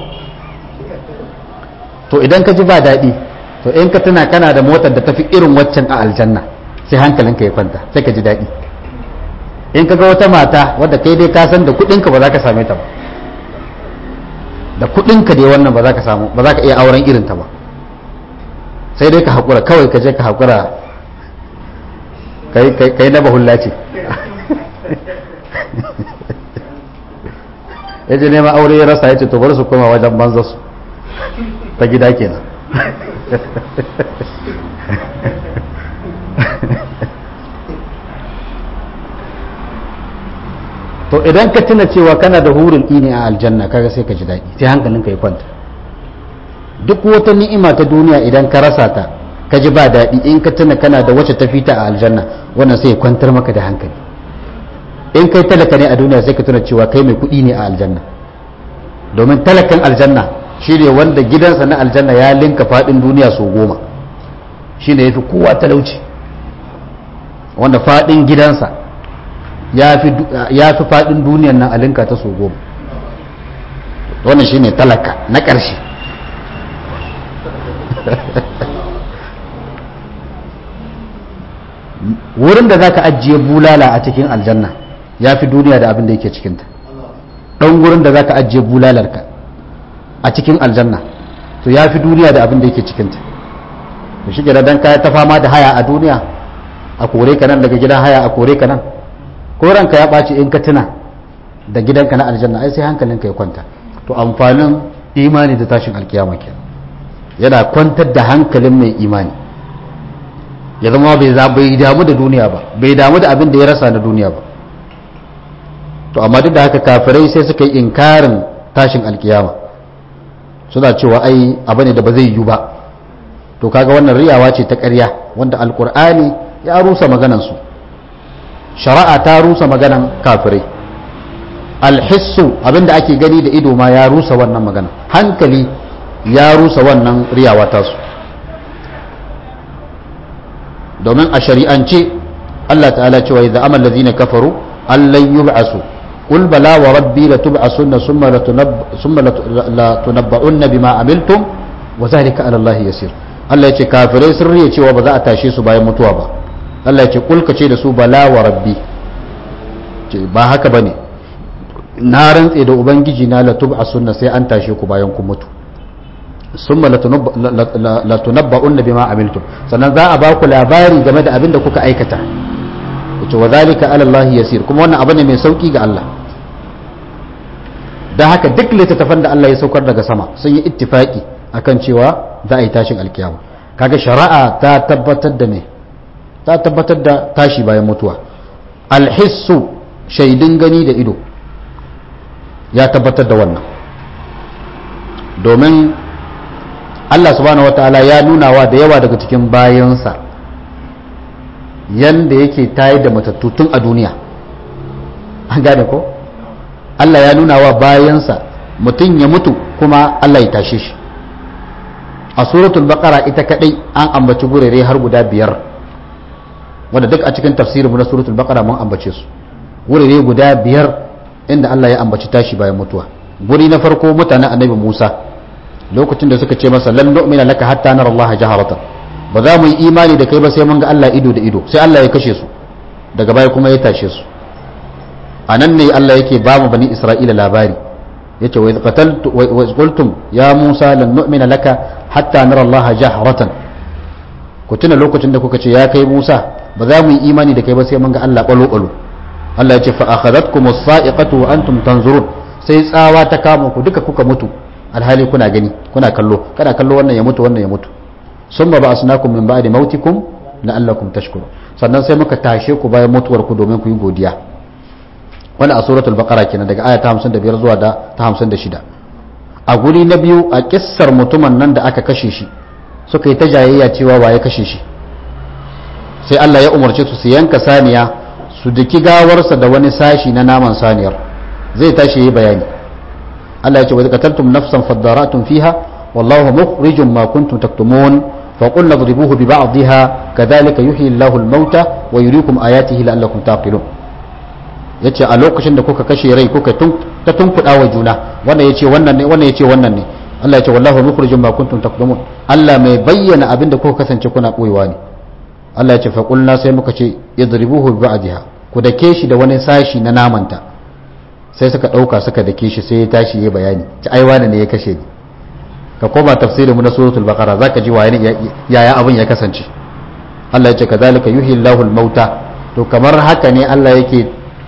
A: to idan ka ji ba daɗi to in ka tuna kana da motar da tafi irin waccan a aljanna sai hankalinka ya kwanta sai ka ji daɗi in ka ga wata mata wadda kai dai ka san da kuɗinka ba za ka same ta ba da kuɗinka dai wannan ba za ka samu ba za ka iya auren irinta ba sai dai ka haƙura kawai ka je ka haƙura ka yi na bahulla ce ya je nema aure ya rasa ya ce to bari su koma wajen banza su ta gida kenan to idan ka tuna cewa kana da hurin ini a aljanna kaga sai ka ji daɗi sai hankalinka ya kwanta duk wata ni'ima ta duniya idan ka rasa ta ka ji ba daɗi in ka tuna kana da wacce ta fita a aljanna wannan sai ya kwantar maka da hankali in kai talaka ne a duniya sai ka tuna cewa kai mai kuɗi ne a aljanna domin talakan aljanna shi ne wanda gidansa na aljanna ya linka faɗin duniya sau goma shi ne ya fi kowa talauci wanda faɗin gidansa ya fi faɗin duniyan nan a linka ta sau goma wannan shi ne talaka na ƙarshe wurin da za ka ajiye bulala a cikin aljanna ya fi duniya da abin da yake cikinta ɗan wurin da za ka ajiye bulalarka a cikin aljanna to ya fi duniya da abin da yake cikinta da shi gida don kaya ta fama da haya a duniya a kore ka nan daga gidan haya a kore ka nan ko ranka ya ɓaci in ka tuna da gidanka na aljanna ai sai hankalinka ya kwanta to amfanin imani da tashin alkiyama ke yana kwantar da hankalin mai imani ya zama bai damu da duniya ba bai damu da abin da ya rasa na duniya ba to amma duk da haka kafirai sai suka yi inkarin tashin alkiyama suna cewa ai abu ne da ba zai yiwu ba to kaga wannan riyawa ce ta ƙarya wanda alkur'ani ya rusa maganansu shari'a ta rusa maganan kafirai alhissu abinda ake gani da ido ma ya rusa wannan magana hankali ya rusa wannan riyawa tasu domin a shari'ance Allah ta'ala cewa idza amal ladina kafaru allan yub'asu qul bala wa rabbi latub'asunna thumma thumma latunabba'unna bima amiltum wa zalika 'ala Allah yasir Allah ya ce kafirai sun riya cewa ba za a tashe su bayan mutuwa ba Allah ya ce kul ka ce da su bala wa rabbi ba haka bane na rantse da ubangiji na latub'asunna sai an tashe ku bayan kun mutu summa latunabba'unna bima amiltum sannan za a ba ku labari game da abin da kuka aikata wace wa zalika ala Allah yasir kuma wannan abu ne mai sauki ga Allah dan haka duk littattafan da Allah ya saukar daga sama sun yi ittifaki akan cewa za a yi tashin alkiyama kaga shari'a ta tabbatar da me ta tabbatar da tashi bayan mutuwa alhissu shaidun gani da ido ya tabbatar da wannan domin Allah subhanahu wataala ya nuna wa da yawa daga cikin bayansa yanda yake tayar da matattu tun a duniya an gane ko Allah ya nuna wa bayansa mutum ya mutu kuma Allah ya tashe shi a suratul baqara ita kadai an ambaci gurere har guda biyar wanda duk a cikin tafsirinmu na suratul baqara mun ambace su gurere guda biyar inda Allah ya ambaci tashi bayan mutuwa guri na farko mutanen annabi Musa lokacin da suka ce masa lan nu'mina laka hatta nara Allah jaharatan ba za mu yi imani da kai ba sai mun ga Allah ido da ido sai Allah ya kashe su daga baya kuma ya tashe su anan ne Allah yake ba mu bani Isra'ila labari yace wa qataltu wa qultum ya Musa lan nu'mina laka hatta nara Allah jaharatan ku tuna lokacin da kuka ce ya kai Musa ba za mu yi imani da kai ba sai mun ga Allah balo balo Allah ya ce fa akhadhatkum as-sa'iqatu wa antum tanzurun sai tsawa ta kama ku duka kuka mutu alhali kuna gani kuna kallo kada kallo wannan ya mutu wannan ya mutu summa ba'asnakum min ba'di mautikum la'allakum tashkurun sannan sai muka tashe ku bayan mutuwar ku domin ku yi godiya wannan a suratul baqara kenan daga aya ta 55 zuwa da ta 56 a guri na biyu a kissar mutumin nan da aka kashe shi suka yi ta jayayya cewa waye kashe shi sai Allah ya umarce su su yanka saniya su daki gawarsa da wani sashi na naman saniyar zai tashi yi bayani Allah ya ce wa qataltum nafsan fadara'tum fiha wallahu mukhrijum ma kuntum taktumun fa qulna idribuhu bi ba'dihha kadhalika yuhyi Allahu al-mauta wa yuriikum ayatihi la'allakum taqilun yace a lokacin da kuka kashe rai kuka ta tunkuda wa juna wannan yace wannan ne wannan yace wannan ne Allah ya ce wallahu mukhrijum ma kuntum taktumun Allah mai bayyana abinda kuka kasance kuna boyewa ne Allah ya ce fa qulna sai muka ce idribuhu bi ba'dihha ku dake shi da wani sashi na namanta sai suka ɗauka suka dake shi sai ya tashi ya bayani ci ai wani ne ya kashe ni ka koma tafsirin mu na suratul baqara zaka ji waye yaya abin ya kasance Allah ya ce kazalika yuhyi Allahu al-mauta to kamar haka ne Allah yake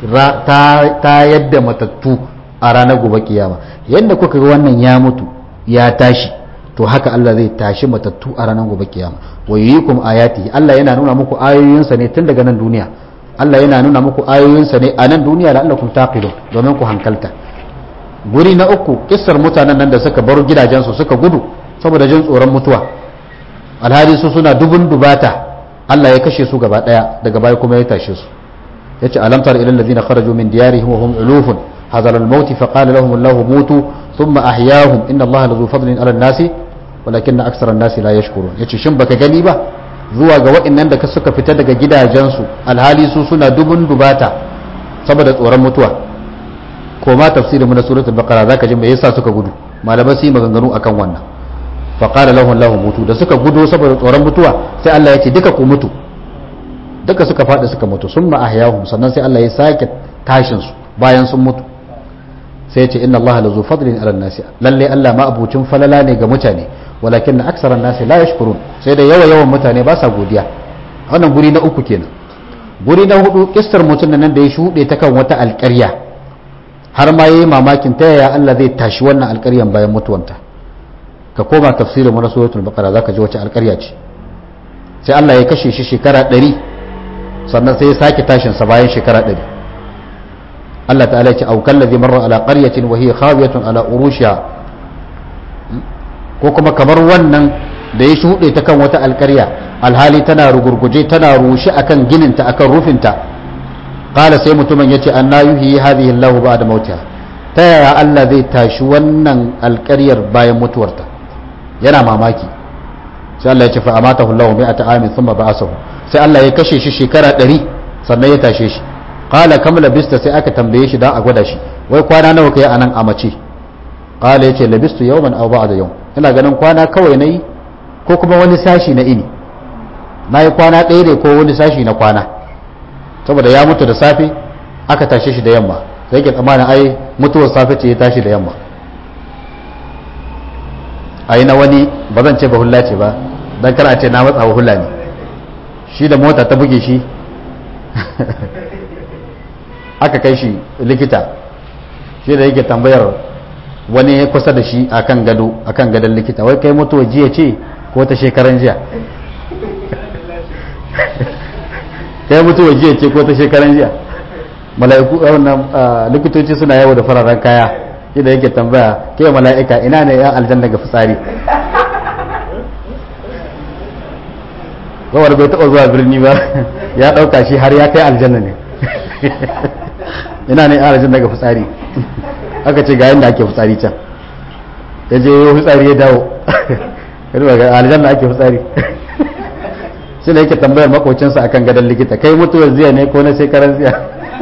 A: ta yadda matattu a ranar gobe kiyama yadda kuka ga wannan ya mutu ya tashi to haka Allah zai tashi matattu a ranar gobe kiyama wa yurikum ayati Allah yana nuna muku ayoyinsa ne tun daga nan duniya Allah yana nuna muku ayoyinsa ne a nan duniya la'allakum taqilun domin ku hankalta guri na uku kissar mutanen nan da suka bar gidajensu suka gudu saboda jin tsoron mutuwa alhali su suna dubun dubata Allah ya kashe su gaba daya daga baya kuma ya tashe su yace alam tar ila alladhina kharaju min diyarihim wa hum ulufun hadar al-maut fa qala lahum Allah mutu thumma ahyahum inna Allah lazu fadlin ala an-nasi walakin aktsara an-nasi la yashkurun yace shin baka gani ba zuwa ga waɗannan da suka fita daga gidajensu alhali su suna dubun dubata saboda tsoron mutuwa ko ma tafsirin mu na suratul baqara zaka ji me yasa suka gudu malamai su yi maganganu akan wannan fa qala lahum lahu mutu da suka gudu saboda tsoron mutuwa sai Allah ya ce duka ku mutu duka suka faɗi suka mutu summa ahyahum sannan sai Allah ya sake tashin su bayan sun mutu sai ya ce inna Allah lazu fadlin ala nasi lalle Allah ma abucin falala ne ga mutane walakin na aksaran nasi la yashkurun sai da yawa yawan mutane ba sa godiya wannan guri na uku kenan guri na hudu kissar mutum nan da ya shuɗe ta kan wata alƙarya har ma yayi mamakin ta yaya Allah zai tashi wannan alƙaryan bayan mutuwanta ka koma tafsirin mana suratul baqara zaka ji wace alƙarya ce sai Allah ya kashe shi shekara 100 sannan sai ya sake tashin sa bayan shekara 100 Allah ta'ala ya ce au kallazi marra ala qaryatin wa hiya khawiyatun ala urushiha ko kuma kamar wannan da ya shuɗe ta kan wata alƙarya alhali tana rugurguje tana rushe akan gininta akan rufinta qala sai mutumin yace anna yuhyi hadhihi Allahu ba'da mautiha ta yaya Allah zai tashi wannan alƙaryar bayan mutuwarta yana mamaki sai Allah ya ce fa amatahu Allahu mi'ata amin thumma ba'asahu sai Allah ya kashe shi shekara 100 sannan ya tashe shi qala kam labista sai aka tambaye shi dan a gwada shi wai kwana nawa kai anan a mace qala yace labistu yawman aw ba'da yawm ina ganin kwana kawai nayi ko kuma wani sashi na ini nayi kwana ɗaya ne ko wani sashi na kwana saboda ya mutu da safe aka tashe shi da yamma sai ke tsammanin ai mutuwar safe ce ya tashi da yamma ai na wani ba zan ce ba hulla ce ba dan kar a ce na matsa wa hulla ne shi da mota ta buge shi aka kai shi likita shi da yake tambayar wani ya kusa da shi akan gado akan gadon likita wai kai mutuwa jiya ce ko ta shekaran jiya kai mutuwa jiya ce ko ta shekaran jiya mala'iku wannan likitoci suna yawo da fararen kaya shi da yake tambaya ke mala'ika ina ne ya aljanna ga fitsari zawar bai taɓa zuwa birni ba ya ɗauka shi har ya kai aljanna ne ina ne ya aljanna ga fitsari aka ce ga yadda ake fitsari can ya je yau fitsari ya dawo yarwa ga aljanna ake fitsari shi ne yake tambayar makocinsa akan gadon likita kai mutuwar ziya ne ko na shekaran ziya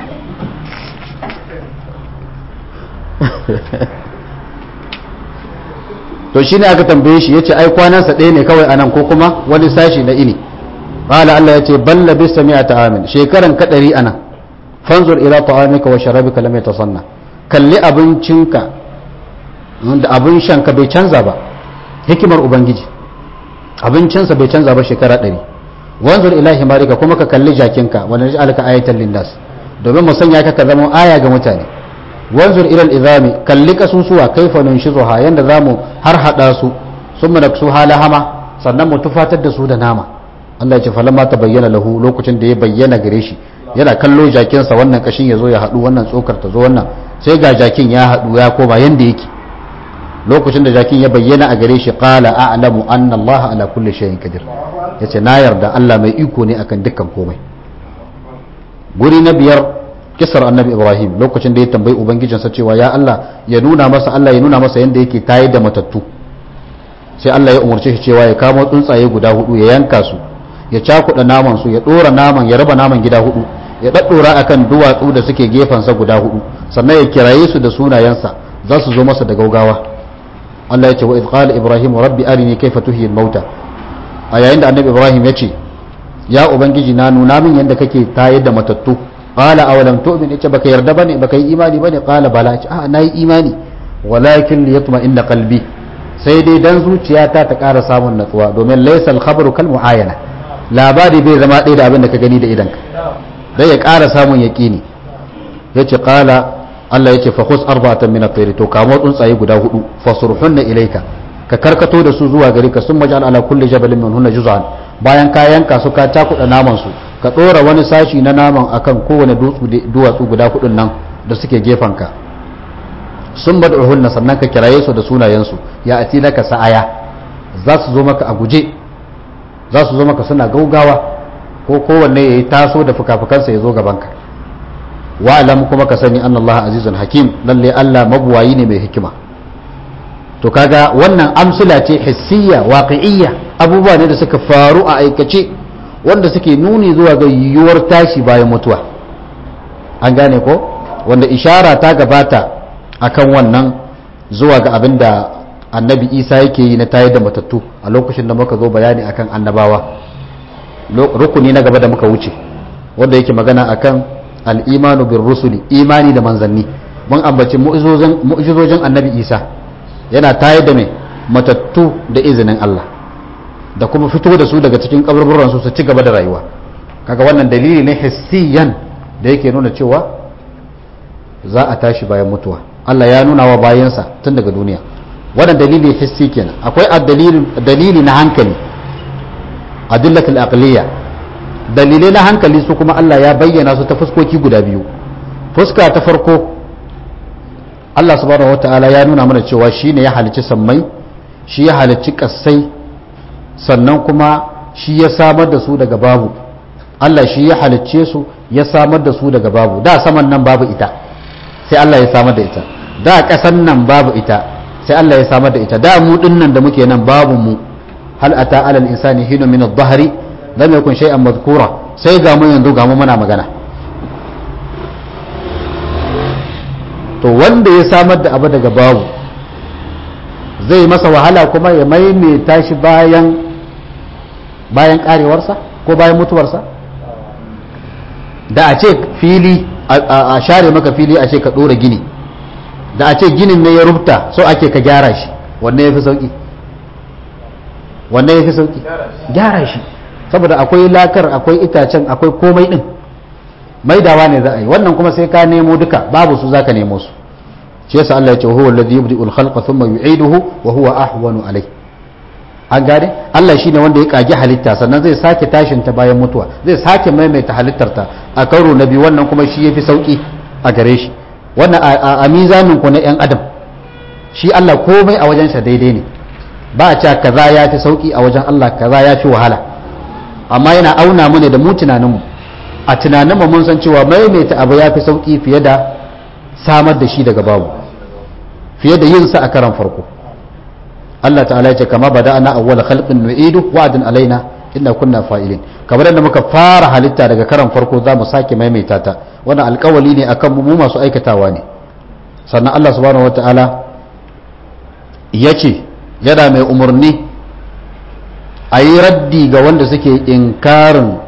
A: to shine aka tambaye shi yace ai kwanansa ɗaya ne kawai anan ko kuma wani sashi na ini qala Allah yace balla bis sami'ata amin shekaran kadari anan fanzur ila ta'amika wa sharabika lam yatasanna kalli abincinka da abin shanka bai canza ba hikimar ubangiji abincinsa bai canza ba shekara ɗari wanzur ila himarika kuma ka kalli jakinka wanda ji alka ayatan lindas domin mu sanya ka ka zama aya ga mutane wanzur ila izami kalli kasusuwa kaifa nunshizuha yanda zamu har hada su summa naksu halahama sannan mu tufatar da su da nama Allah ya ce falamma ta bayyana lahu lokacin da ya bayyana gare shi yana kallo jakinsa wannan kashin ya zo ya haɗu wannan tsokar ta zo wannan sai ga jakin ya haɗu ya koma yanda yake lokacin da jakin ya bayyana a gare shi qala a'lamu anna Allah ala kulli shay'in qadir yace na yarda Allah mai iko ne akan dukkan komai guri na biyar kisar annabi Ibrahim lokacin da ya tambayi ubangijinsa cewa ya Allah ya nuna masa Allah ya nuna masa yanda yake tayar da matattu sai Allah ya umarce shi cewa ya kamo tsuntsaye guda hudu ya yanka su ya cakuɗa naman su ya ɗora naman ya raba naman gida hudu ya ɗaɗɗora akan duwatsu da suke gefensa guda hudu sannan ya kiraye su da sunayensa za su zo masa da gaugawa Allah ya ce wa idh qala ibrahim rabbi arini kayfa tuhyi al-mauta a yayin da annabi ibrahim ya ce ya ubangiji na nuna min yadda kake tayar da matattu qala awalam tu'min yace baka yarda bane baka yi imani bane qala bala yace a nayi imani walakin liyatma inna qalbi sai dai dan zuciyata ta ƙara samun natsuwa domin laysa al-khabaru kal mu'ayana labari bai zama ɗaya da abin da ka gani da idanka dai ya ƙara samun yaƙini yace qala Allah yace fa khus arba'atan min at-tayr to kamo tsuntsaye guda hudu fasurhunna ilayka ka karkato da su zuwa gari ka sun majal ala kulli jabalin min hunna juz'an bayan ka yanka su ka takuda naman su ka dora wani sashi na naman akan kowane duwatsu guda hudun nan da suke gefen ka sun bad'uhunna sannan ka kiraye su da sunayen su ya ati laka sa'aya za su zo maka a guje za su zo maka suna gaugawa ko kowanne yayi taso da fukafukansa ya zo gaban ka wa'alam kuma ka sani annallaha azizun hakim lalle Allah mabuwayi ne mai hikima to kaga wannan amsila ce hissiya waqi'iyya abubuwa ne da suka faru a aikace wanda suke nuni zuwa ga yiwuwar tashi bayan mutuwa an gane ko wanda ishara ta gabata akan wannan zuwa ga abin da annabi isa yake yi na tayar da matattu a lokacin da muka zo bayani akan annabawa rukuni na gaba da muka wuce wanda yake magana akan al'imanu bin rusuli imani da manzanni mun ambaci mu'jizojin annabi isa yana tayar da mai matattu da izinin Allah da kuma fito da su daga cikin kaburburansu su ci gaba da rayuwa kaga wannan dalili ne hissiyan da yake nuna cewa za a tashi bayan mutuwa Allah ya nuna wa bayansa tun daga duniya wannan dalili hissi kenan akwai dalili na hankali adillatul aqliya dalilai na hankali su kuma Allah ya bayyana su ta fuskoki guda biyu fuska ta farko Allah subhanahu wataala ya nuna mana cewa shine ya halicci sammai shi ya halicci kassai sannan kuma shi ya samar da su daga babu Allah shi ya halicce su ya samar da su daga babu da saman nan babu ita sai Allah ya samar da ita da ƙasan nan babu ita sai Allah ya samar da ita da mu nan da muke nan babu mu hal ata alal insani hinu min adh-dhahri lam yakun shay'an madhkura sai ga mu yanzu ga mu muna magana to wanda ya samar da abu daga babu zai masa wahala kuma ya maimaita shi bayan bayan karewarsa ko bayan mutuwarsa da a ce fili a share maka fili a ce ka ɗora gini da a ce ginin ne ya rubuta so ake ka gyara shi wanne ya fi sauƙi wanne ya fi sauƙi gyara shi saboda akwai lakar akwai itacen akwai komai ɗin maidawa ne za a yi wannan kuma sai ka nemo duka babu su za ka nemo su shi yasa Allah ya ce huwa alladhi yubdi'u al-khalqa thumma yu'iduhu wa huwa ahwanu alayh an gane Allah shine wanda ya kage halitta sannan zai sake tashin ta bayan mutuwa zai sake maimaita halittar ta a karo na biyu wannan kuma shi yafi sauki a gare shi wannan a mizanin ku na yan adam shi Allah komai a wajen sa daidai ne ba a cewa kaza ya fi sauki a wajen Allah kaza ya fi wahala amma yana auna mu ne da mu tunanin mu a tunanin mu mun san cewa maimaita abu ya fi sauki fiye da samar da shi daga babu fiye da yin sa a karan farko Allah ta'ala ya ce kama bada'ana awwala khalqin nu'idu wa'dan alaina inna kunna fa'ilin kamar yadda muka fara halitta daga karan farko za mu sake maimaita ta wannan alƙawali ne akan mu masu aikatawa ne sannan Allah subhanahu wata'ala ya ce yana mai umarni a yi raddi ga wanda suke inkarin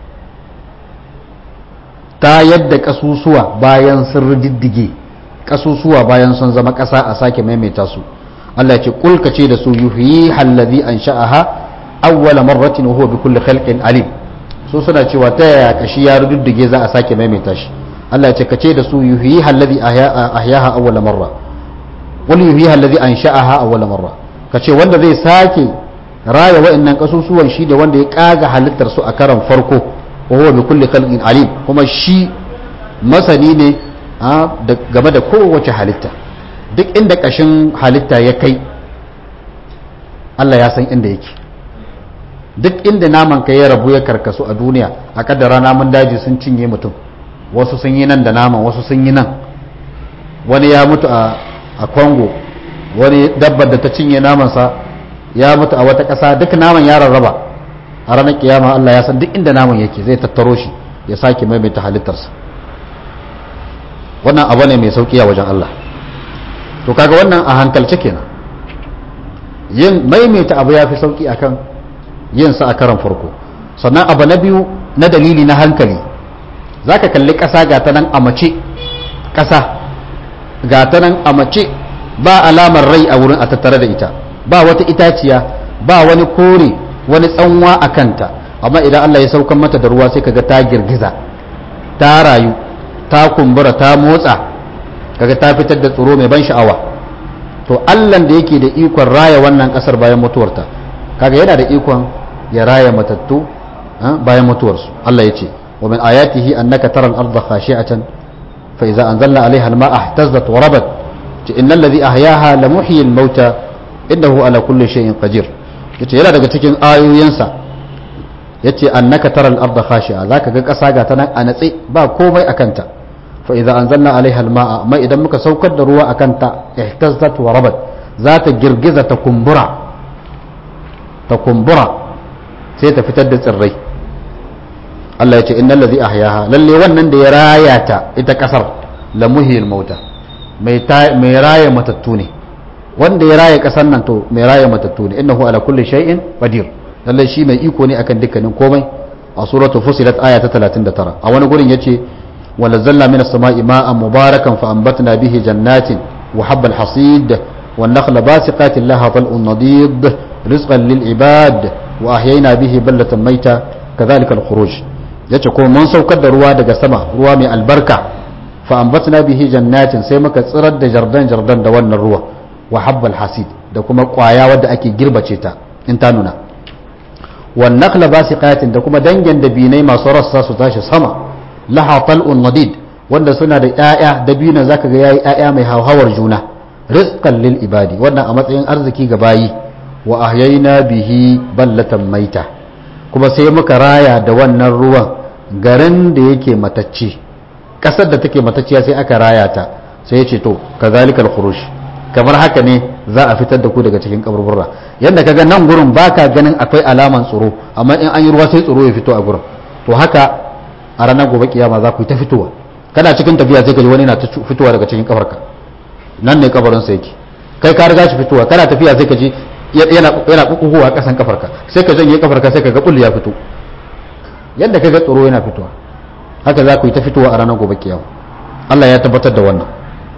A: ta yadda kasusuwa bayan sun riddige kasusuwa bayan sun zama ƙasa a sake maimaita su Allah ya ce kulka ce da su yuhyi allazi ansha'aha awwala marratin wa huwa bi kulli khalqin alim su suna cewa ta yaya kashi ya riddige za a sake maimaita shi Allah ya ce kace da su yuhyi allazi ahyaha awwala marra wal yuhyi allazi ansha'aha awwala marra kace wanda zai sake raya wa'annan kasusuwan shi da wanda ya kaga halittar su a karan farko wa huwa bi kulli khalqin alim kuma shi masani ne game da kowace halitta duk inda kashin halitta ya kai Allah ya san inda yake duk inda naman ka ya rabu ya karkasu a duniya a kaddara namun daji sun cinye mutum wasu sun yi nan da naman wasu sun yi nan wani ya mutu a Congo wani dabbar da ta cinye namansa ya mutu a wata ƙasa duk naman ya rarraba a ranar kiyama Allah ya san duk inda naman yake zai tattaro shi ya sake maimaita halittarsa wannan abu ne mai sauki a wajen Allah to kaga wannan a hankalce kenan yin maimaita abu ya fi sauki akan yin sa a karan farko sannan abu na biyu na dalili na hankali zaka kalli ƙasa ga ta nan a mace ƙasa ga ta nan a mace ba alamar rai a wurin a tattare da ita ba wata itaciya ba wani kore wani tsanwa a kanta amma idan Allah ya saukan mata da ruwa sai kaga ta girgiza ta rayu ta kumbura ta motsa kaga ta fitar da tsoro mai ban sha'awa to Allah da yake da ikon raya wannan kasar bayan mutuwarta kaga yana da ikon ya raya matattu bayan mutuwarsu Allah ya ce wa min ayatihi annaka tara al-ardha khashi'atan fa idza anzalna 'alayha al-ma'a ihtazzat wa rabat innal ladhi ahyaha la muhyi al-mauta innahu ala kulli shay'in qadir yace yana daga cikin ayoyinsa yace annaka taral arda khashi'a zaka ga kasa ga ta nan a natse ba komai akan ta fa idza anzalna alaiha alma'a amma idan muka saukar da ruwa akan ta ihtazzat wa rabat za ta girgiza ta kumbura ta kumbura sai ta fitar da tsirrai Allah ya ce innal ladhi ahyaha lalle wannan da ya raya ta ita kasar la muhyil mauta mai mai raya matattu ne wanda ya raya kasar nan to mai raya matattu ne innahu ala kulli shay'in qadir lalle shi mai iko ne akan dukkanin komai a suratu fusilat aya ta 39 a wani gurin yace wala zalla min as-sama'i ma'an mubarakan fa anbatna bihi jannatin wa habba al-hasid wan nakhla basiqatin laha tal'un nadid rizqan lil ibad wa ahyayna bihi ballatan mayta kadhalika al-khuruj yace ko mun saukar da ruwa daga sama ruwa mai albarka fa ambatna bihi jannatin sai muka tsirar da jardan jardan da wannan ruwa wa habbal hasid da kuma kwaya wadda ake girbace ta in ta nuna wan nakhla basiqatin da kuma dangin dabinai masu rassa su tashi sama laha tal'un nadid wanda suna da ƴaƴa dabina zaka ga yayi ƴaƴa mai hauhawar juna rizqan lil ibadi wannan a matsayin arziki ga bayi wa ahyayna bihi ballatan maita kuma sai muka raya da wannan ruwan garin da yake matacce kasar da take matacciya sai aka raya ta sai ya ce to kazalikal khuruj kamar haka ne za a fitar da ku daga cikin kaburburra yadda kaga nan gurin baka ganin akwai alaman tsoro amma in an yi ruwa sai tsoro ya fito a gurin to haka a ranar gobe kiyama za ku yi ta fitowa kana cikin tafiya sai ka ji wani na ta fitowa daga cikin kafarka nan ne kabarin sa yake kai ka riga shi fitowa kana tafiya sai ka ji yana yana kukuwa kasan kafarka sai ka janye kafarka sai ka ga kullu ya fito yadda kaga tsoro yana fitowa haka za ku yi ta fitowa a ranar gobe kiyama Allah ya tabbatar da wannan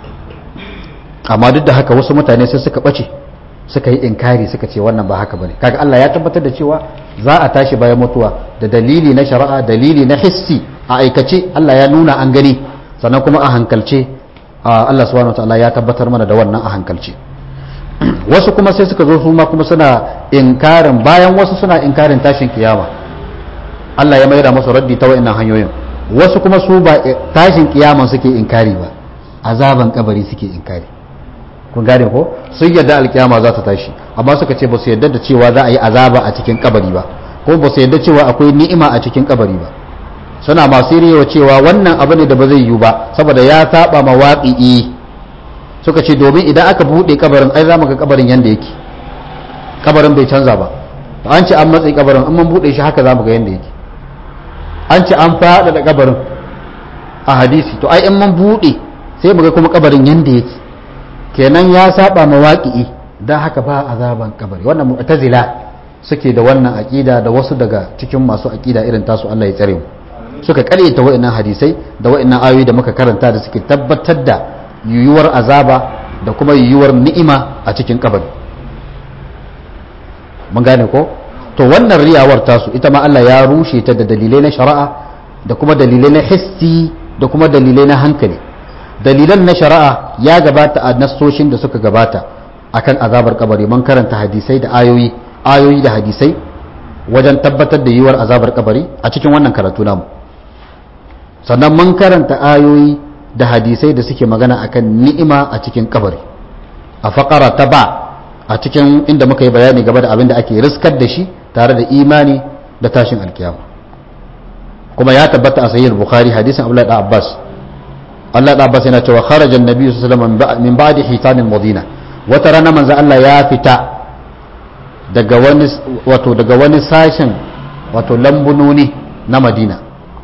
A: amma duk da haka wasu mutane sai suka bace suka yi inkari suka ce wannan ba haka bane kaga Allah ya tabbatar da cewa za a tashi bayan mutuwa da dalili na shari'a dalili na hissi a aikace Allah ya nuna an gani sannan kuma a hankalce Allah subhanahu wataala ya tabbatar mana da wannan a hankalce wasu kuma sai suka zo su ma kuma suna inkarin bayan wasu suna inkarin tashin kiyama Allah ya maida musu raddi ta wa'annan hanyoyin wasu kuma su ba tashin kiyaman suke inkari ba azaban kabari suke inkari kun gane ko sun yadda alkiyama za ta tashi amma suka ce ba su yadda da cewa za a yi azaba a cikin kabari ba ko ba su yadda cewa akwai ni'ima a cikin kabari ba suna masu riyewa cewa wannan abu ne da ba zai yiwu ba saboda ya saba ma waƙi'i suka ce domin idan aka buɗe kabarin ai za mu ga kabarin yanda yake kabarin bai canza ba an ce an matsayi kabarin an mun buɗe shi haka za mu ga yanda yake an ce an faɗaɗa kabarin a hadisi to ai in mun buɗe sai mu ga kuma kabarin yanda yake kenan ya saba mawaƙi'i don haka ba azaban kabari wannan mu'tazila suke da wannan aƙida da wasu daga cikin masu aƙida irin tasu Allah ya tsare mu suka ƙaryata wa'annan hadisai da wa'annan ayoyi da muka karanta da suke tabbatar da yiwuwar azaba da kuma yiwuwar ni'ima a cikin kabari mun gane ko to wannan riyawar tasu ita ma Allah ya rushe ta da dalilai na shari'a da kuma dalilai na hissi da kuma dalilai na hankali dalilan na shari'a ya gabata a nassoshin da suka gabata akan azabar kabari mun karanta hadisai da ayoyi ayoyi da hadisai wajen tabbatar da yiwuwar azabar kabari a cikin wannan karatu namu sannan mun karanta ayoyi da hadisai da suke magana akan ni'ima a cikin kabari a faƙara ta ba a cikin inda muka yi bayani gaba da abin da ake riskar da shi tare da imani da tashin alkiyama kuma ya tabbata a sahih bukhari hadisin abdullahi da abbas Allah da Abbas yana cewa kharaja annabi sallallahu alaihi wasallam min ba'di hitanil madina wata rana manzo Allah ya fita daga wani wato daga wani sashen wato lambunoni na Madina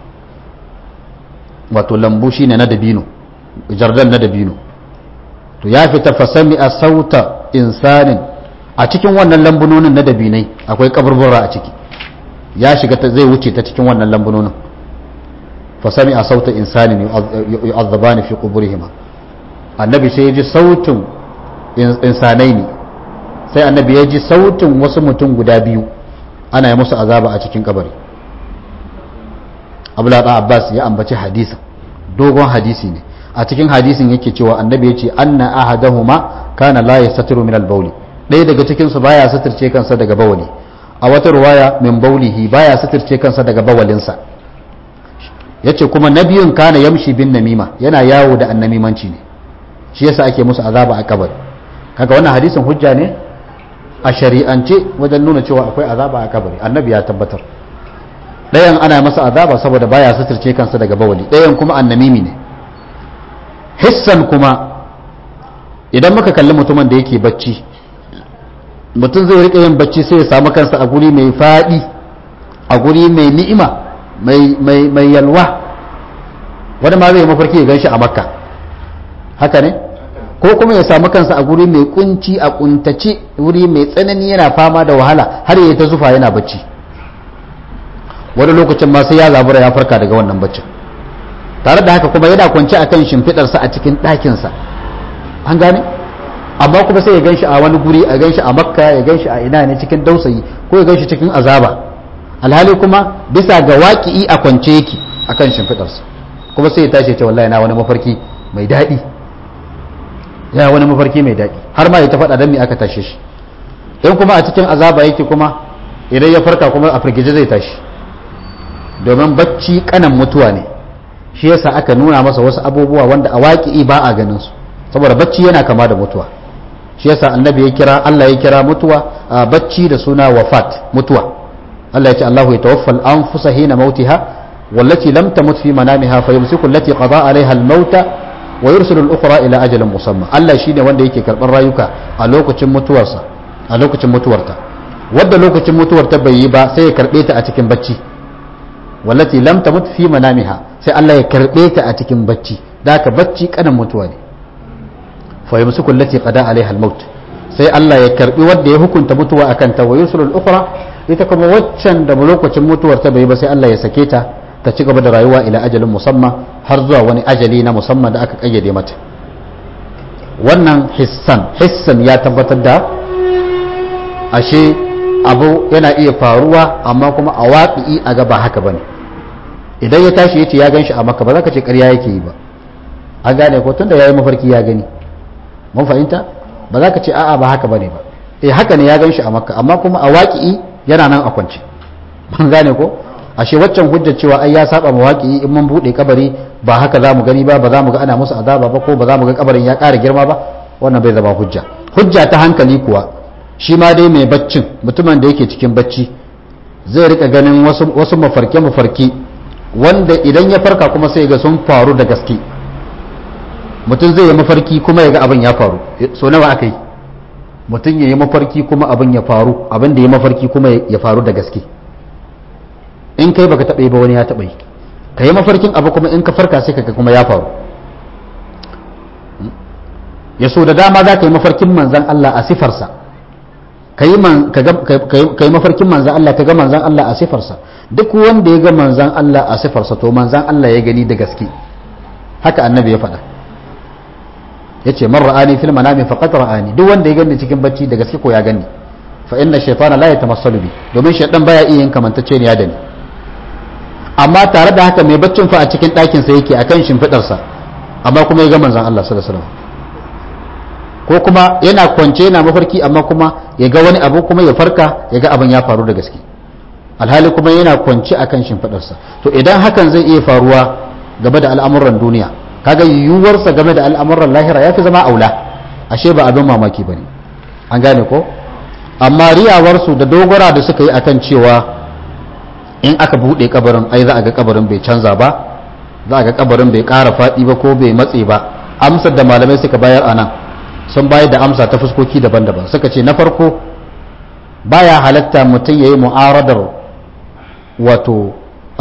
A: wato lambu shine na dabino jardan na dabino to ya fita fasami a sauta insanin a cikin wannan lambunonin na dabinai akwai kaburbura a ciki ya shiga zai wuce ta cikin wannan lambunonin fasami a sauta insanin yu'azzabani fi quburihima annabi sai ya ji sautin insanai ne sai annabi ya ji sautin wasu mutum guda biyu ana yi musu azaba a cikin kabari abdullahi abbas ya ambaci hadisin dogon hadisi ne a cikin hadisin yake cewa annabi ya ce anna ahadahuma kana la yastatiru min al-bawli ɗaya daga cikin su baya suturce kansa daga bawali a wata ruwaya min baulihi baya suturce kansa daga bawalinsa yace kuma nabiyun kana yamshi bin namima yana yawo da annamimanci ne shi yasa ake musu azaba a kabari kaga wannan hadisin hujja ne a shari'ance wajen nuna cewa akwai azaba a kabari annabi ya tabbatar ɗayan ana masa azaba saboda baya suturce kansa daga bawali ɗayan kuma annamimi ne hissan kuma idan muka kalli mutumin da yake bacci mutum zai rika yin bacci sai ya samu kansa a guri mai faɗi a guri mai ni'ima mai yalwa wani ma zai mafarki ya gan shi a makka haka ne ko kuma ya samu kansa a guri mai kunci a kuntace wuri mai tsanani yana fama da wahala har ya ta zufa yana bacci wani lokacin ma sai ya zabura ya farka daga wannan baccin tare da haka kuma yana kwance a kan shimfiɗarsa a cikin ɗakinsa an gane amma kuma sai ya ganshi a wani guri a ganshi a makka ya ganshi a ina ne cikin dausayi ko ya ganshi cikin azaba alhali kuma bisa ga waƙi'i a kwance yake a kan shimfiɗarsa kuma sai ya tashi ce wallahi na wani mafarki mai daɗi ya wani mafarki mai daɗi har ma ya ta faɗa don me aka tashe shi in kuma a cikin azaba yake kuma idan ya farka kuma a firgice zai tashi domin bacci kanan mutuwa ne shi yasa aka nuna masa wasu abubuwa wanda a waƙi ba a ganin su saboda bacci yana kama da mutuwa shi yasa annabi ya kira Allah ya kira mutuwa a bacci da suna wafat mutuwa Allah ya ce Allahu ya tawaffal anfusa hina mautiha wallati lam tamut fi manamiha fayumsiku allati qada alaiha al-mauta wa yursilu al-ukhra ila ajalin musamma Allah shine wanda yake karban rayuka a lokacin mutuwarsa a lokacin mutuwarta wadda lokacin mutuwarta bai yi ba sai ya karbe ta a cikin bacci wallati lam tamut fi manamiha sai Allah ya karbe ta a cikin bacci da haka bacci kanan mutuwa ne fa yumsiku allati qada alaiha al-maut sai Allah ya karbi wanda ya hukunta mutuwa akan ta wa yursilu al-ukhra ita kuma waccan da lokacin mutuwar ta bai ba sai Allah ya sake ta ta ci gaba da rayuwa ila ajalin musamman har zuwa wani ajali na musamman da aka kayyade mata wannan hissan hissan ya tabbatar da ashe abu yana iya faruwa amma kuma a waƙi a ga ba haka bane idan ya tashi yace ya gan shi a maka ba za ka ce ƙarya yake yi ba an gane ko tunda yayi mafarki ya gani mun fahimta ba za ka ce a'a ba haka bane ba eh haka ne ya gan shi a makka amma kuma a waƙi yana nan a kwance mun gane ko ashe waccan hujjar cewa ai ya saba ma waƙi in mun bude kabari ba haka za mu gani ba ba za mu ga ana musu azaba ba ko ba za mu ga kabarin ya ƙara girma ba wannan bai zama hujja hujja ta hankali kuwa shi ma dai mai baccin mutumin da yake cikin bacci zai rika ganin wasu wasu mafarke mafarki wanda idan ya farka kuma sai ga sun faru da gaske mutum zai yi mafarki kuma ya ga abin ya faru so nawa aka yi mutum ya yi mafarki kuma abin ya faru abin da ya mafarki kuma ya faru da gaske in kai baka taɓa yi ba wani ya taɓa yi ka yi mafarkin abu kuma in ka farka sai kaga kuma ya faru ya so da dama za ka yi mafarkin manzan Allah a sifarsa ka yi mafarkin manzan Allah ka ga manzan Allah a sifarsa duk wanda ya ga manzan Allah a sifarsa to manzan Allah ya gani da gaske haka annabi ya faɗa ya ce man ra'ani fil manami faqat ra'ani duk wanda ya gani cikin bacci da gaske ko ya gani fa inna shaytana la yatamassalu bi domin shaytan baya iya yin kamantacce ne ya dani amma tare da haka mai baccin fa a cikin ɗakin sa yake akan shimfidar sa amma kuma ya ga manzon Allah sallallahu alaihi wasallam ko kuma yana kwance yana mafarki amma kuma ya ga wani abu kuma ya farka ya ga abin ya faru da gaske alhali kuma yana kwance akan shimfidar sa to idan hakan zai iya faruwa game da al'amuran duniya kaga yiwuwarsa game da al'amuran lahira ya fi zama aula ashe ba abin mamaki ba ne an gane ko amma riyawarsu da dogara da suka yi akan cewa in aka buɗe kabarin ai za a ga kabarin bai canza ba za a ga kabarin bai ƙara faɗi ba ko bai matse ba amsar da malamai suka bayar a nan sun bayar da amsa ta fuskoki daban-daban suka ce na farko baya halatta mutum ya yi mu'aradar wato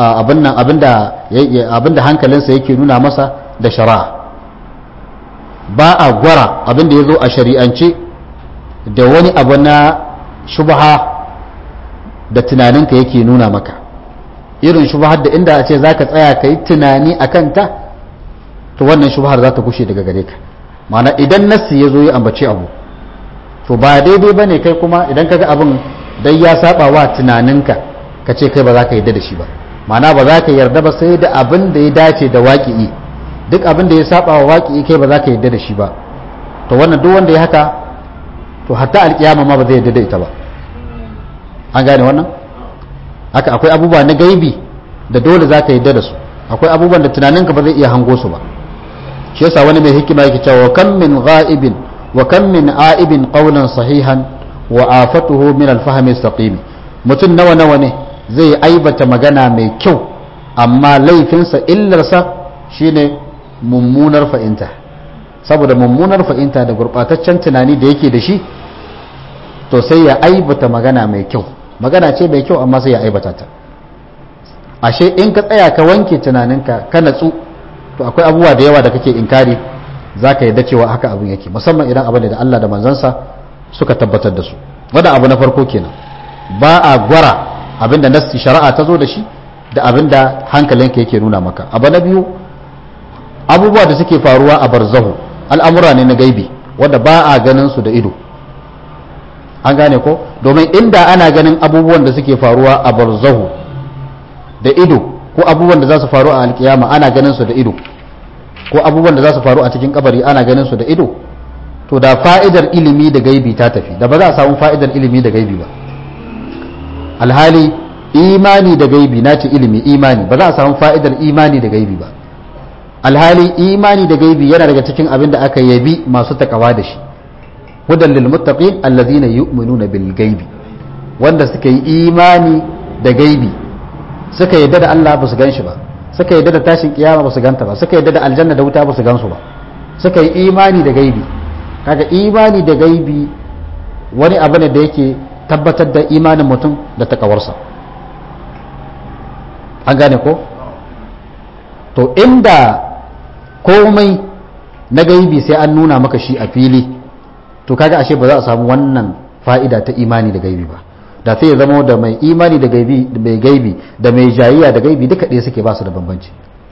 A: abinda hankalinsa yake nuna masa da shari'a ba a gwara abinda ya zo a shari'ance da wani abu na shubha da tunaninka yake nuna maka irin shubhar da inda a ce za ka tsaya ka yi tunani a kanta to wannan shubhar za ta kushe daga gare ka mana idan nassi ya zo ya ambace abu to ba daidai ba ne kai kuma idan ka ga abin dai ya saba wa tunaninka ka ce kai ba za ka yarda da shi ba mana ba za ka yarda ba sai da abin da ya dace da waƙi'i duk abin da ya saba wa waƙi'i kai ba za ka yarda da shi ba to wannan duk wanda ya haka to hatta alƙiyama ma ba zai yarda da ita ba an gane wannan haka akwai abubuwa na gaibi da dole za ka yarda da su akwai abubuwan da tunaninka ba zai iya hango su ba shi yasa wani mai hikima yake cewa kam min ghaibin wa kam min aibin qawlan sahihan wa afatuhu min al-fahmi saqim mutum nawa nawa ne zai aibata magana mai kyau amma laifinsa illarsa shine mummunar fa'inta saboda mummunar fa'inta da gurɓataccen tunani da yake da shi to sai ya aibata magana mai kyau magana ce mai kyau amma sai ya aibata ta ashe in ka tsaya ka wanke tunaninka ka natsu to akwai abubuwa da yawa da kake inkari za ka yadda cewa haka abin yake musamman idan abin da Allah da manzansa suka tabbatar da su wadda abu na farko kenan ba a gwara abin da nassi shari'a ta zo da shi da abin da hankalinka yake nuna maka abu na biyu abubuwa da suke faruwa a barzahu al'amura ne na gaibi wadda ba a ganin su da ido an gane ko domin inda ana ganin abubuwan da suke faruwa a barzahu da ido ko abubuwan da za su faru a alkiyama ana ganin su da ido ko abubuwan da za su faru a cikin kabari ana ganin su da ido to da fa'idar ilimi da gaibi ta tafi da ba za a samu fa'idar ilimi da gaibi ba alhali imani da gaibi na ce ilimi imani ba za a samu fa'idar imani da gaibi ba alhali imani da gaibi yana daga cikin abin da aka yabi masu takawa da shi hudan lil muttaqin allazina yu'minuna bil gaibi wanda suka yi imani da gaibi suka yadda da Allah ba su gan shi ba suka yadda da tashin kiyama ba su ganta ba suka yadda da aljanna da wuta ba su gansu ba suka yi imani da gaibi kaga imani da gaibi wani abu ne da yake tabbatar da imanin mutum da takawarsa an gane ko to inda komai na gaibi sai an nuna maka shi a fili to kaga ashe ba za a samu wannan fa'ida ta imani da gaibi ba da sai ya zama da mai imani da gaibi da mai gaibi da mai jayiya da gaibi duka ɗaya suke ba su da bambanci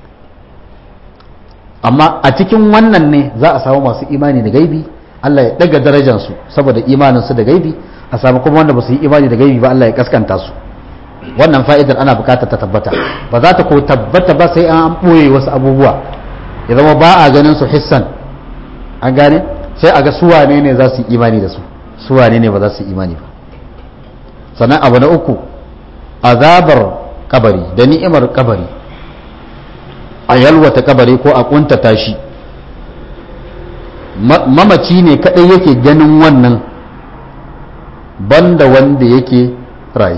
A: amma a cikin wannan ne za a samu masu imani da gaibi Allah ya daga darajansu saboda imaninsu da gaibi a samu kuma wanda ba su yi imani da gaibi ba Allah ya kaskanta su wannan fa'idar ana bukatar ta tabbata ba za ta ko tabbata ba sai an ɓoye wasu abubuwa ya zama ba a ganin su hissan an gane sai a ga suwane ne za su yi imani da su suwane ne ba za su yi imani ba sannan abu na uku azabar kabari da ni'imar kabari a yalwata kabari ko a kuntata shi mamaci ne kadai yake ganin wannan banda wanda yake raye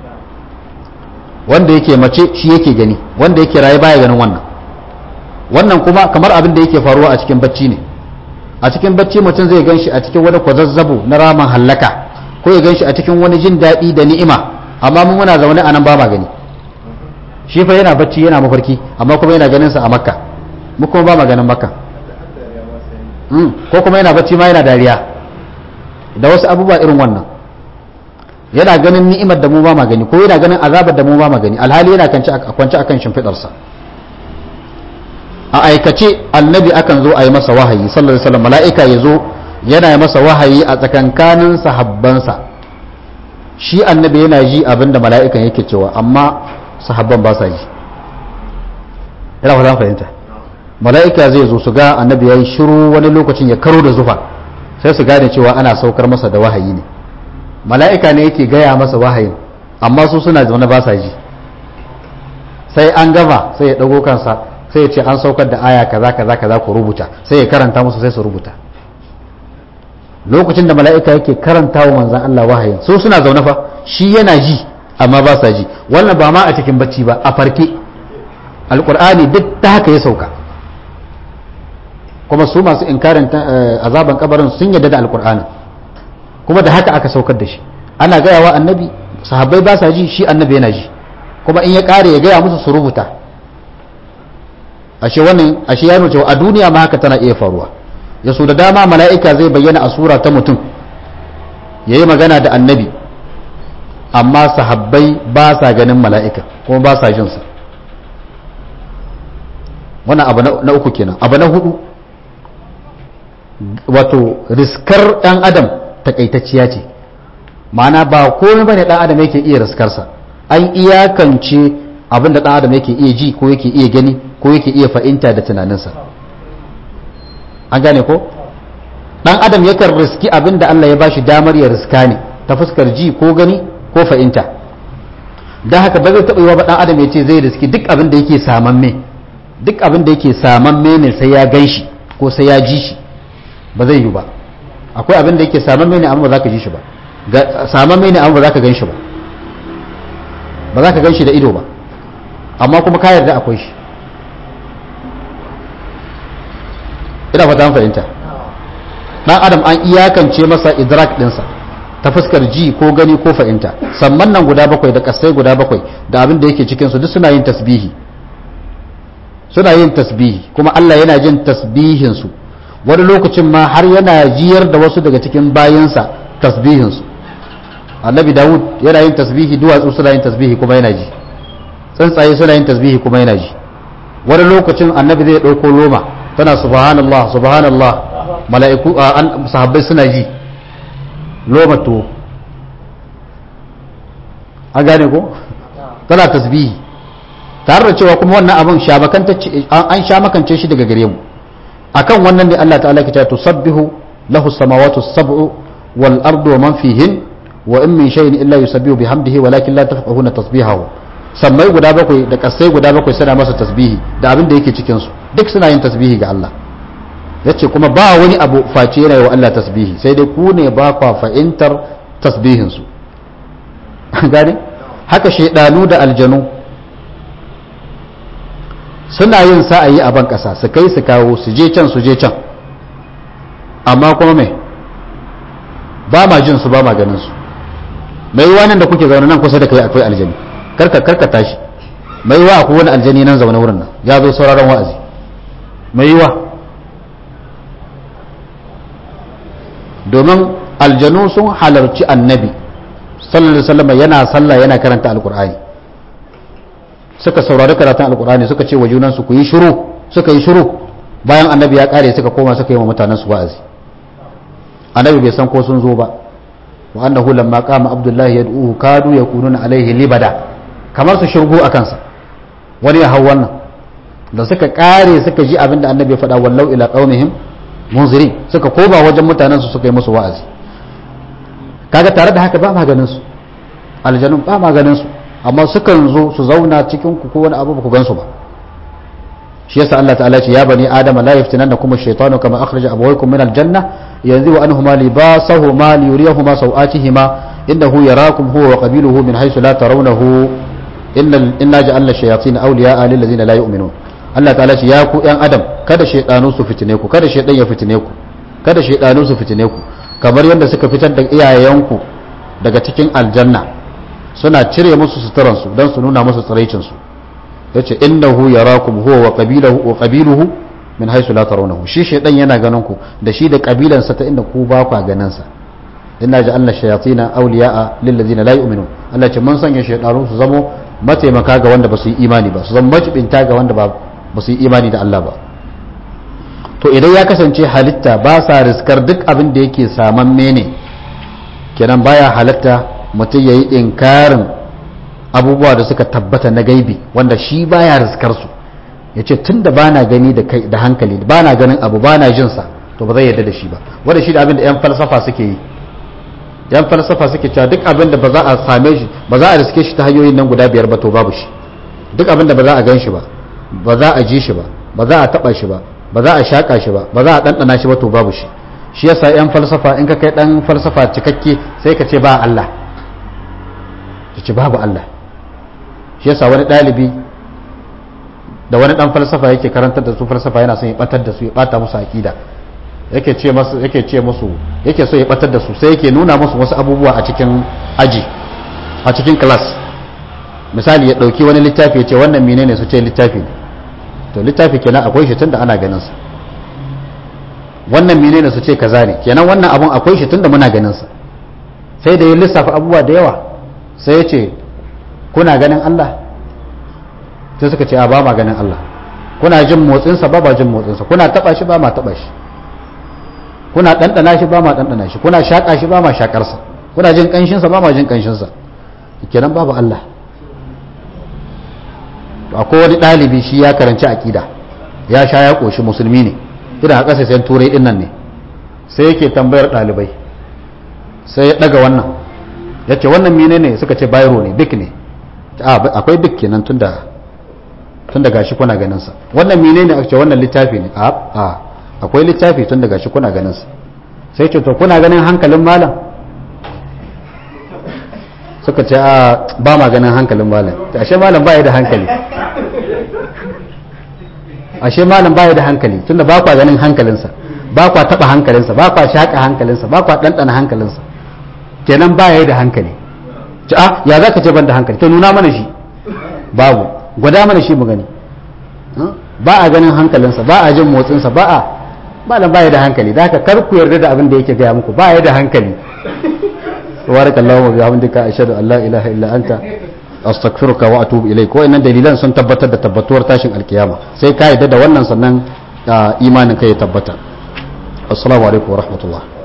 A: wanda yake mace shi yake gani wanda yake raye baya ganin wannan wannan kuma kamar abin da yake faruwa a cikin bacci ne a cikin bacci mutum zai gan shi a cikin wani kwazazzabo na ramin hallaka ko ya gan shi a cikin wani jin daɗi da ni'ima amma mun muna zaune a nan ba ma gani shi fa yana bacci yana mafarki amma kuma yana ganin sa a makka mu kuma ba ma ganin makka ko kuma yana bacci ma yana dariya da wasu abubuwa irin wannan yana ganin ni'imar da mu ba ma gani ko yana ganin azabar da mu ba ma gani alhali yana kwance akan shimfidarsa a aikace annabi akan zo a yi masa wahayi sallallahu alaihi wasallam mala'ika ya zo yana yi masa wahayi a tsakankanin sahabbansa shi annabi yana ji abin da mala'ikan yake cewa amma sahabban ba sa ji yana fata fahimta mala'ika zai zo su ga annabi ya yi shiru wani lokacin ya karo da zufa sai su gane cewa ana saukar masa da wahayi ne mala'ika ne yake gaya masa wahayin amma su suna zaune ba sa ji sai an gama sai ya ɗago kansa sai ya ce an saukar da aya kaza kaza kaza ku rubuta sai ya karanta musu sai su rubuta lokacin da mala'ika yake karanta wa manzan Allah wahayin su suna zaune fa shi yana ji amma ba sa ji wannan ba ma a cikin bacci ba a farke alkur'ani duk ta haka ya sauka kuma su masu inkarin azaban kabarin sun yadda da alkur'ani kuma da haka aka saukar da shi ana gaya wa annabi sahabbai ba sa ji shi annabi yana ji kuma in ya kare ya gaya musu su rubuta ashe wannan ashe ya nuna a duniya ma haka tana iya faruwa ya so da dama mala'ika zai bayyana a sura ta mutum ya yi magana da annabi amma sahabbai ba sa ganin mala'ika kuma ba sa jinsa wannan abu na uku kenan abu na hudu wato riskar ɗan adam takaitacciya ce ma'ana ba komai bane ɗan adam yake iya riskarsa an iyakance abin da ɗan adam yake iya ji ko yake iya gani ko yake iya fahimta da tunaninsa an gane ko dan adam yakan riski abin da Allah ya bashi damar ya riska ne ta fuskar ji ko gani ko fahimta don haka ba zai taɓa yi wa dan adam ya ce zai riski duk abin da yake samamme duk abin da yake samamme ne sai ya gan shi ko sai ya ji shi ba zai yi ba akwai abin da yake samamme ne amma ba za ka ji shi ba samamme ne amma ba za ka gan shi ba ba za ka gan shi da ido ba amma kuma ka yarda akwai shi ina fata fahimta dan adam an iyakance masa idrak dinsa ta fuskar ji ko gani ko fahimta samman nan guda bakwai da kasai guda bakwai da abin da yake cikin su duk suna yin tasbihi suna yin tasbihi kuma Allah yana jin tasbihin su wani lokacin ma har yana jiyar da wasu daga cikin bayansa tasbihin su annabi Dawud yana yin tasbihi duwatsu suna yin tasbihi kuma yana ji tsuntsaye suna yin tasbihi kuma yana ji wani lokacin annabi zai ɗauko loma tana subhanallah subhanallah mala'iku an sahabbai suna ji loma to an gane ko tana tasbihi tare da cewa kuma wannan abin an sha makance shi daga gare mu akan wannan ne Allah ta'ala ke ta tusabbihu lahu samawati sab'u wal ardu wa man fihin wa in min shay'in illa yusabbihu bihamdihi walakin la tafqahuna tasbihahu sammai guda bakwai da kasai guda bakwai suna masa tasbihi da abin da yake cikin su duk suna yin tasbihi ga Allah yace kuma ba wani abu face yana wa Allah tasbihi sai dai ku ne ba kwa fahimtar tasbihin su gane haka shaidanu da aljanu suna yin sa'ayi a ban kasa su kai su kawo su je can su je can amma kuma mai ba ma jin su ba ma ganin su mai yiwa nan da kuke zaune nan kusa da kai akwai aljani karka karka tashi mai yiwa akwai wani aljani nan zaune wurin nan ya zo sauraron wa'azi mai yiwa domin aljanu sun halarci annabi sallallahu alaihi wasallam yana sallah yana karanta alqur'ani suka saurari karatun alqur'ani suka ce wa junansu ku yi shiru suka yi shiru bayan annabi ya kare suka koma suka yi wa mutanen su wa'azi annabi bai san ko sun zo ba wa annahu lamma qama abdullahi yad'uhu kadu yakununa alaihi libada kamar su shirgo a kansa wani ya hau wannan da suka kare suka ji abin da annabi ya faɗa wallau ila qaumihim munzirin suka koma wajen mutanen su suka yi musu wa'azi kaga tare da haka ba maganin su aljanun ba maganin su amma sukan zo su zauna cikin ku ko wani abu ba ku gansu ba shi yasa Allah ta'ala ce ya bani adama la yaftinannakum ash-shaytanu kama akhraja abawaykum min al-janna yanzu anhuma libasahuma liyuriyahuma sawatihima innahu yarakum huwa wa qabiluhu min haythu la tarawnahu inna inna ja'alna ash-shayatin awliya'a lil ladzina la yu'minun Allah ta'ala ce ya ku yan adam kada shaydanu su fitine ku kada shaydan ya fitine ku kada shaydanu su fitine ku kamar yadda suka fitar da iyayenku daga cikin aljanna suna cire musu suturansu don su nuna musu tsiraicinsu ya ce innahu yarakum huwa wa qabiluhu wa qabiluhu min haythu la tarawnahu shi shaydan yana ganin ku da shi da kabilansa ta inda ku ba ku ganin sa inna ja'alna shayatina awliya'a lil ladina la yu'minun Allah ce mun sanya shaydanu su zamo mataimaka ga wanda ba su yi imani ba su zama majibinta ga wanda ba su yi imani da Allah ba to idan ya kasance halitta ba sa riskar duk abin da yake saman mene kenan baya halatta mutum ya yi inkarin abubuwa da suka tabbata na gaibi wanda shi baya riskar su ya ce tun da bana gani da hankali bana ganin abu bana jinsa to ba zai yarda da shi ba wanda shi da abin da 'yan falsafa suke yi yan falsafa suke cewa duk abin da ba za a same shi ba za a riske shi ta hanyoyin nan guda biyar ba to babu shi duk abin da ba za a gan shi ba ba za a ji shi ba ba za a taba shi ba ba za a shaka shi ba ba za a ɗanɗana shi ba to babu shi shi yasa yan falsafa in ka kai ɗan falsafa cikakke sai ka ce ba Allah ka ce babu Allah shi yasa wani ɗalibi da wani ɗan falsafa yake karantar da su falsafa yana son ya ɓatar da su ya ɓata musu aƙida yake ce musu yake ce musu yake so ya ɓatar da su sai yake nuna musu wasu abubuwa a cikin aji a cikin class misali ya ɗauki wani littafi ya ce wannan menene su ce littafi ne to littafi kenan akwai shi tunda ana ganin sa wannan menene su ce kaza ne kenan wannan abun akwai shi tunda muna ganin sa sai da ya lissafa abubuwa da yawa sai ya ce kuna ganin Allah sai suka ce a ba ma ganin Allah kuna jin motsin sa ba ba jin motsin sa kuna taba shi ba ma taba shi kuna dandana shi ba ma dandana shi kuna shaka shi ba ma shakar sa kuna jin kanshin sa ba ma jin kanshin sa kenan babu Allah akwai wani ɗalibi shi ya karanci aƙida ya sha ya ƙoshi musulmi ne idan a ƙasashen turai ɗin nan ne sai yake tambayar ɗalibai sai ya ɗaga wannan ya ce wannan mine ne suka ce bayro ne bik ne akwai bik kenan tun da tun da gashi kuna ganinsa wannan mine ne aka ce wannan littafi ne a akwai littafi tun da gashi kuna ganinsa sai ce to kuna ganin hankalin malam suka ce a ba ma ganin hankalin malam ashe malam ba ya da hankali ashe malam ba ya da hankali tunda ba kwa ganin hankalinsa ba kwa taba hankalinsa ba kwa shaka hankalinsa ba kwa ɗanɗana hankalinsa kenan ba ya da hankali ci a ya za ka ce ban da hankali to nuna mana shi babu gwada mana shi mu gani ba a ganin hankalinsa ba a jin motsinsa ba a malam ba ya da hankali da haka kar ku yarda da abin da yake gaya muku ba ya da hankali سبحانك اللهم وبحمدك اشهد ان لا اله الا انت استغفرك واتوب اليك ko innan dalilan sun tabbatar da tabbatuwar tashin alkiyama sai ka yadda da wannan sannan imanin kai ya tabbata assalamu alaikum wa rahmatullah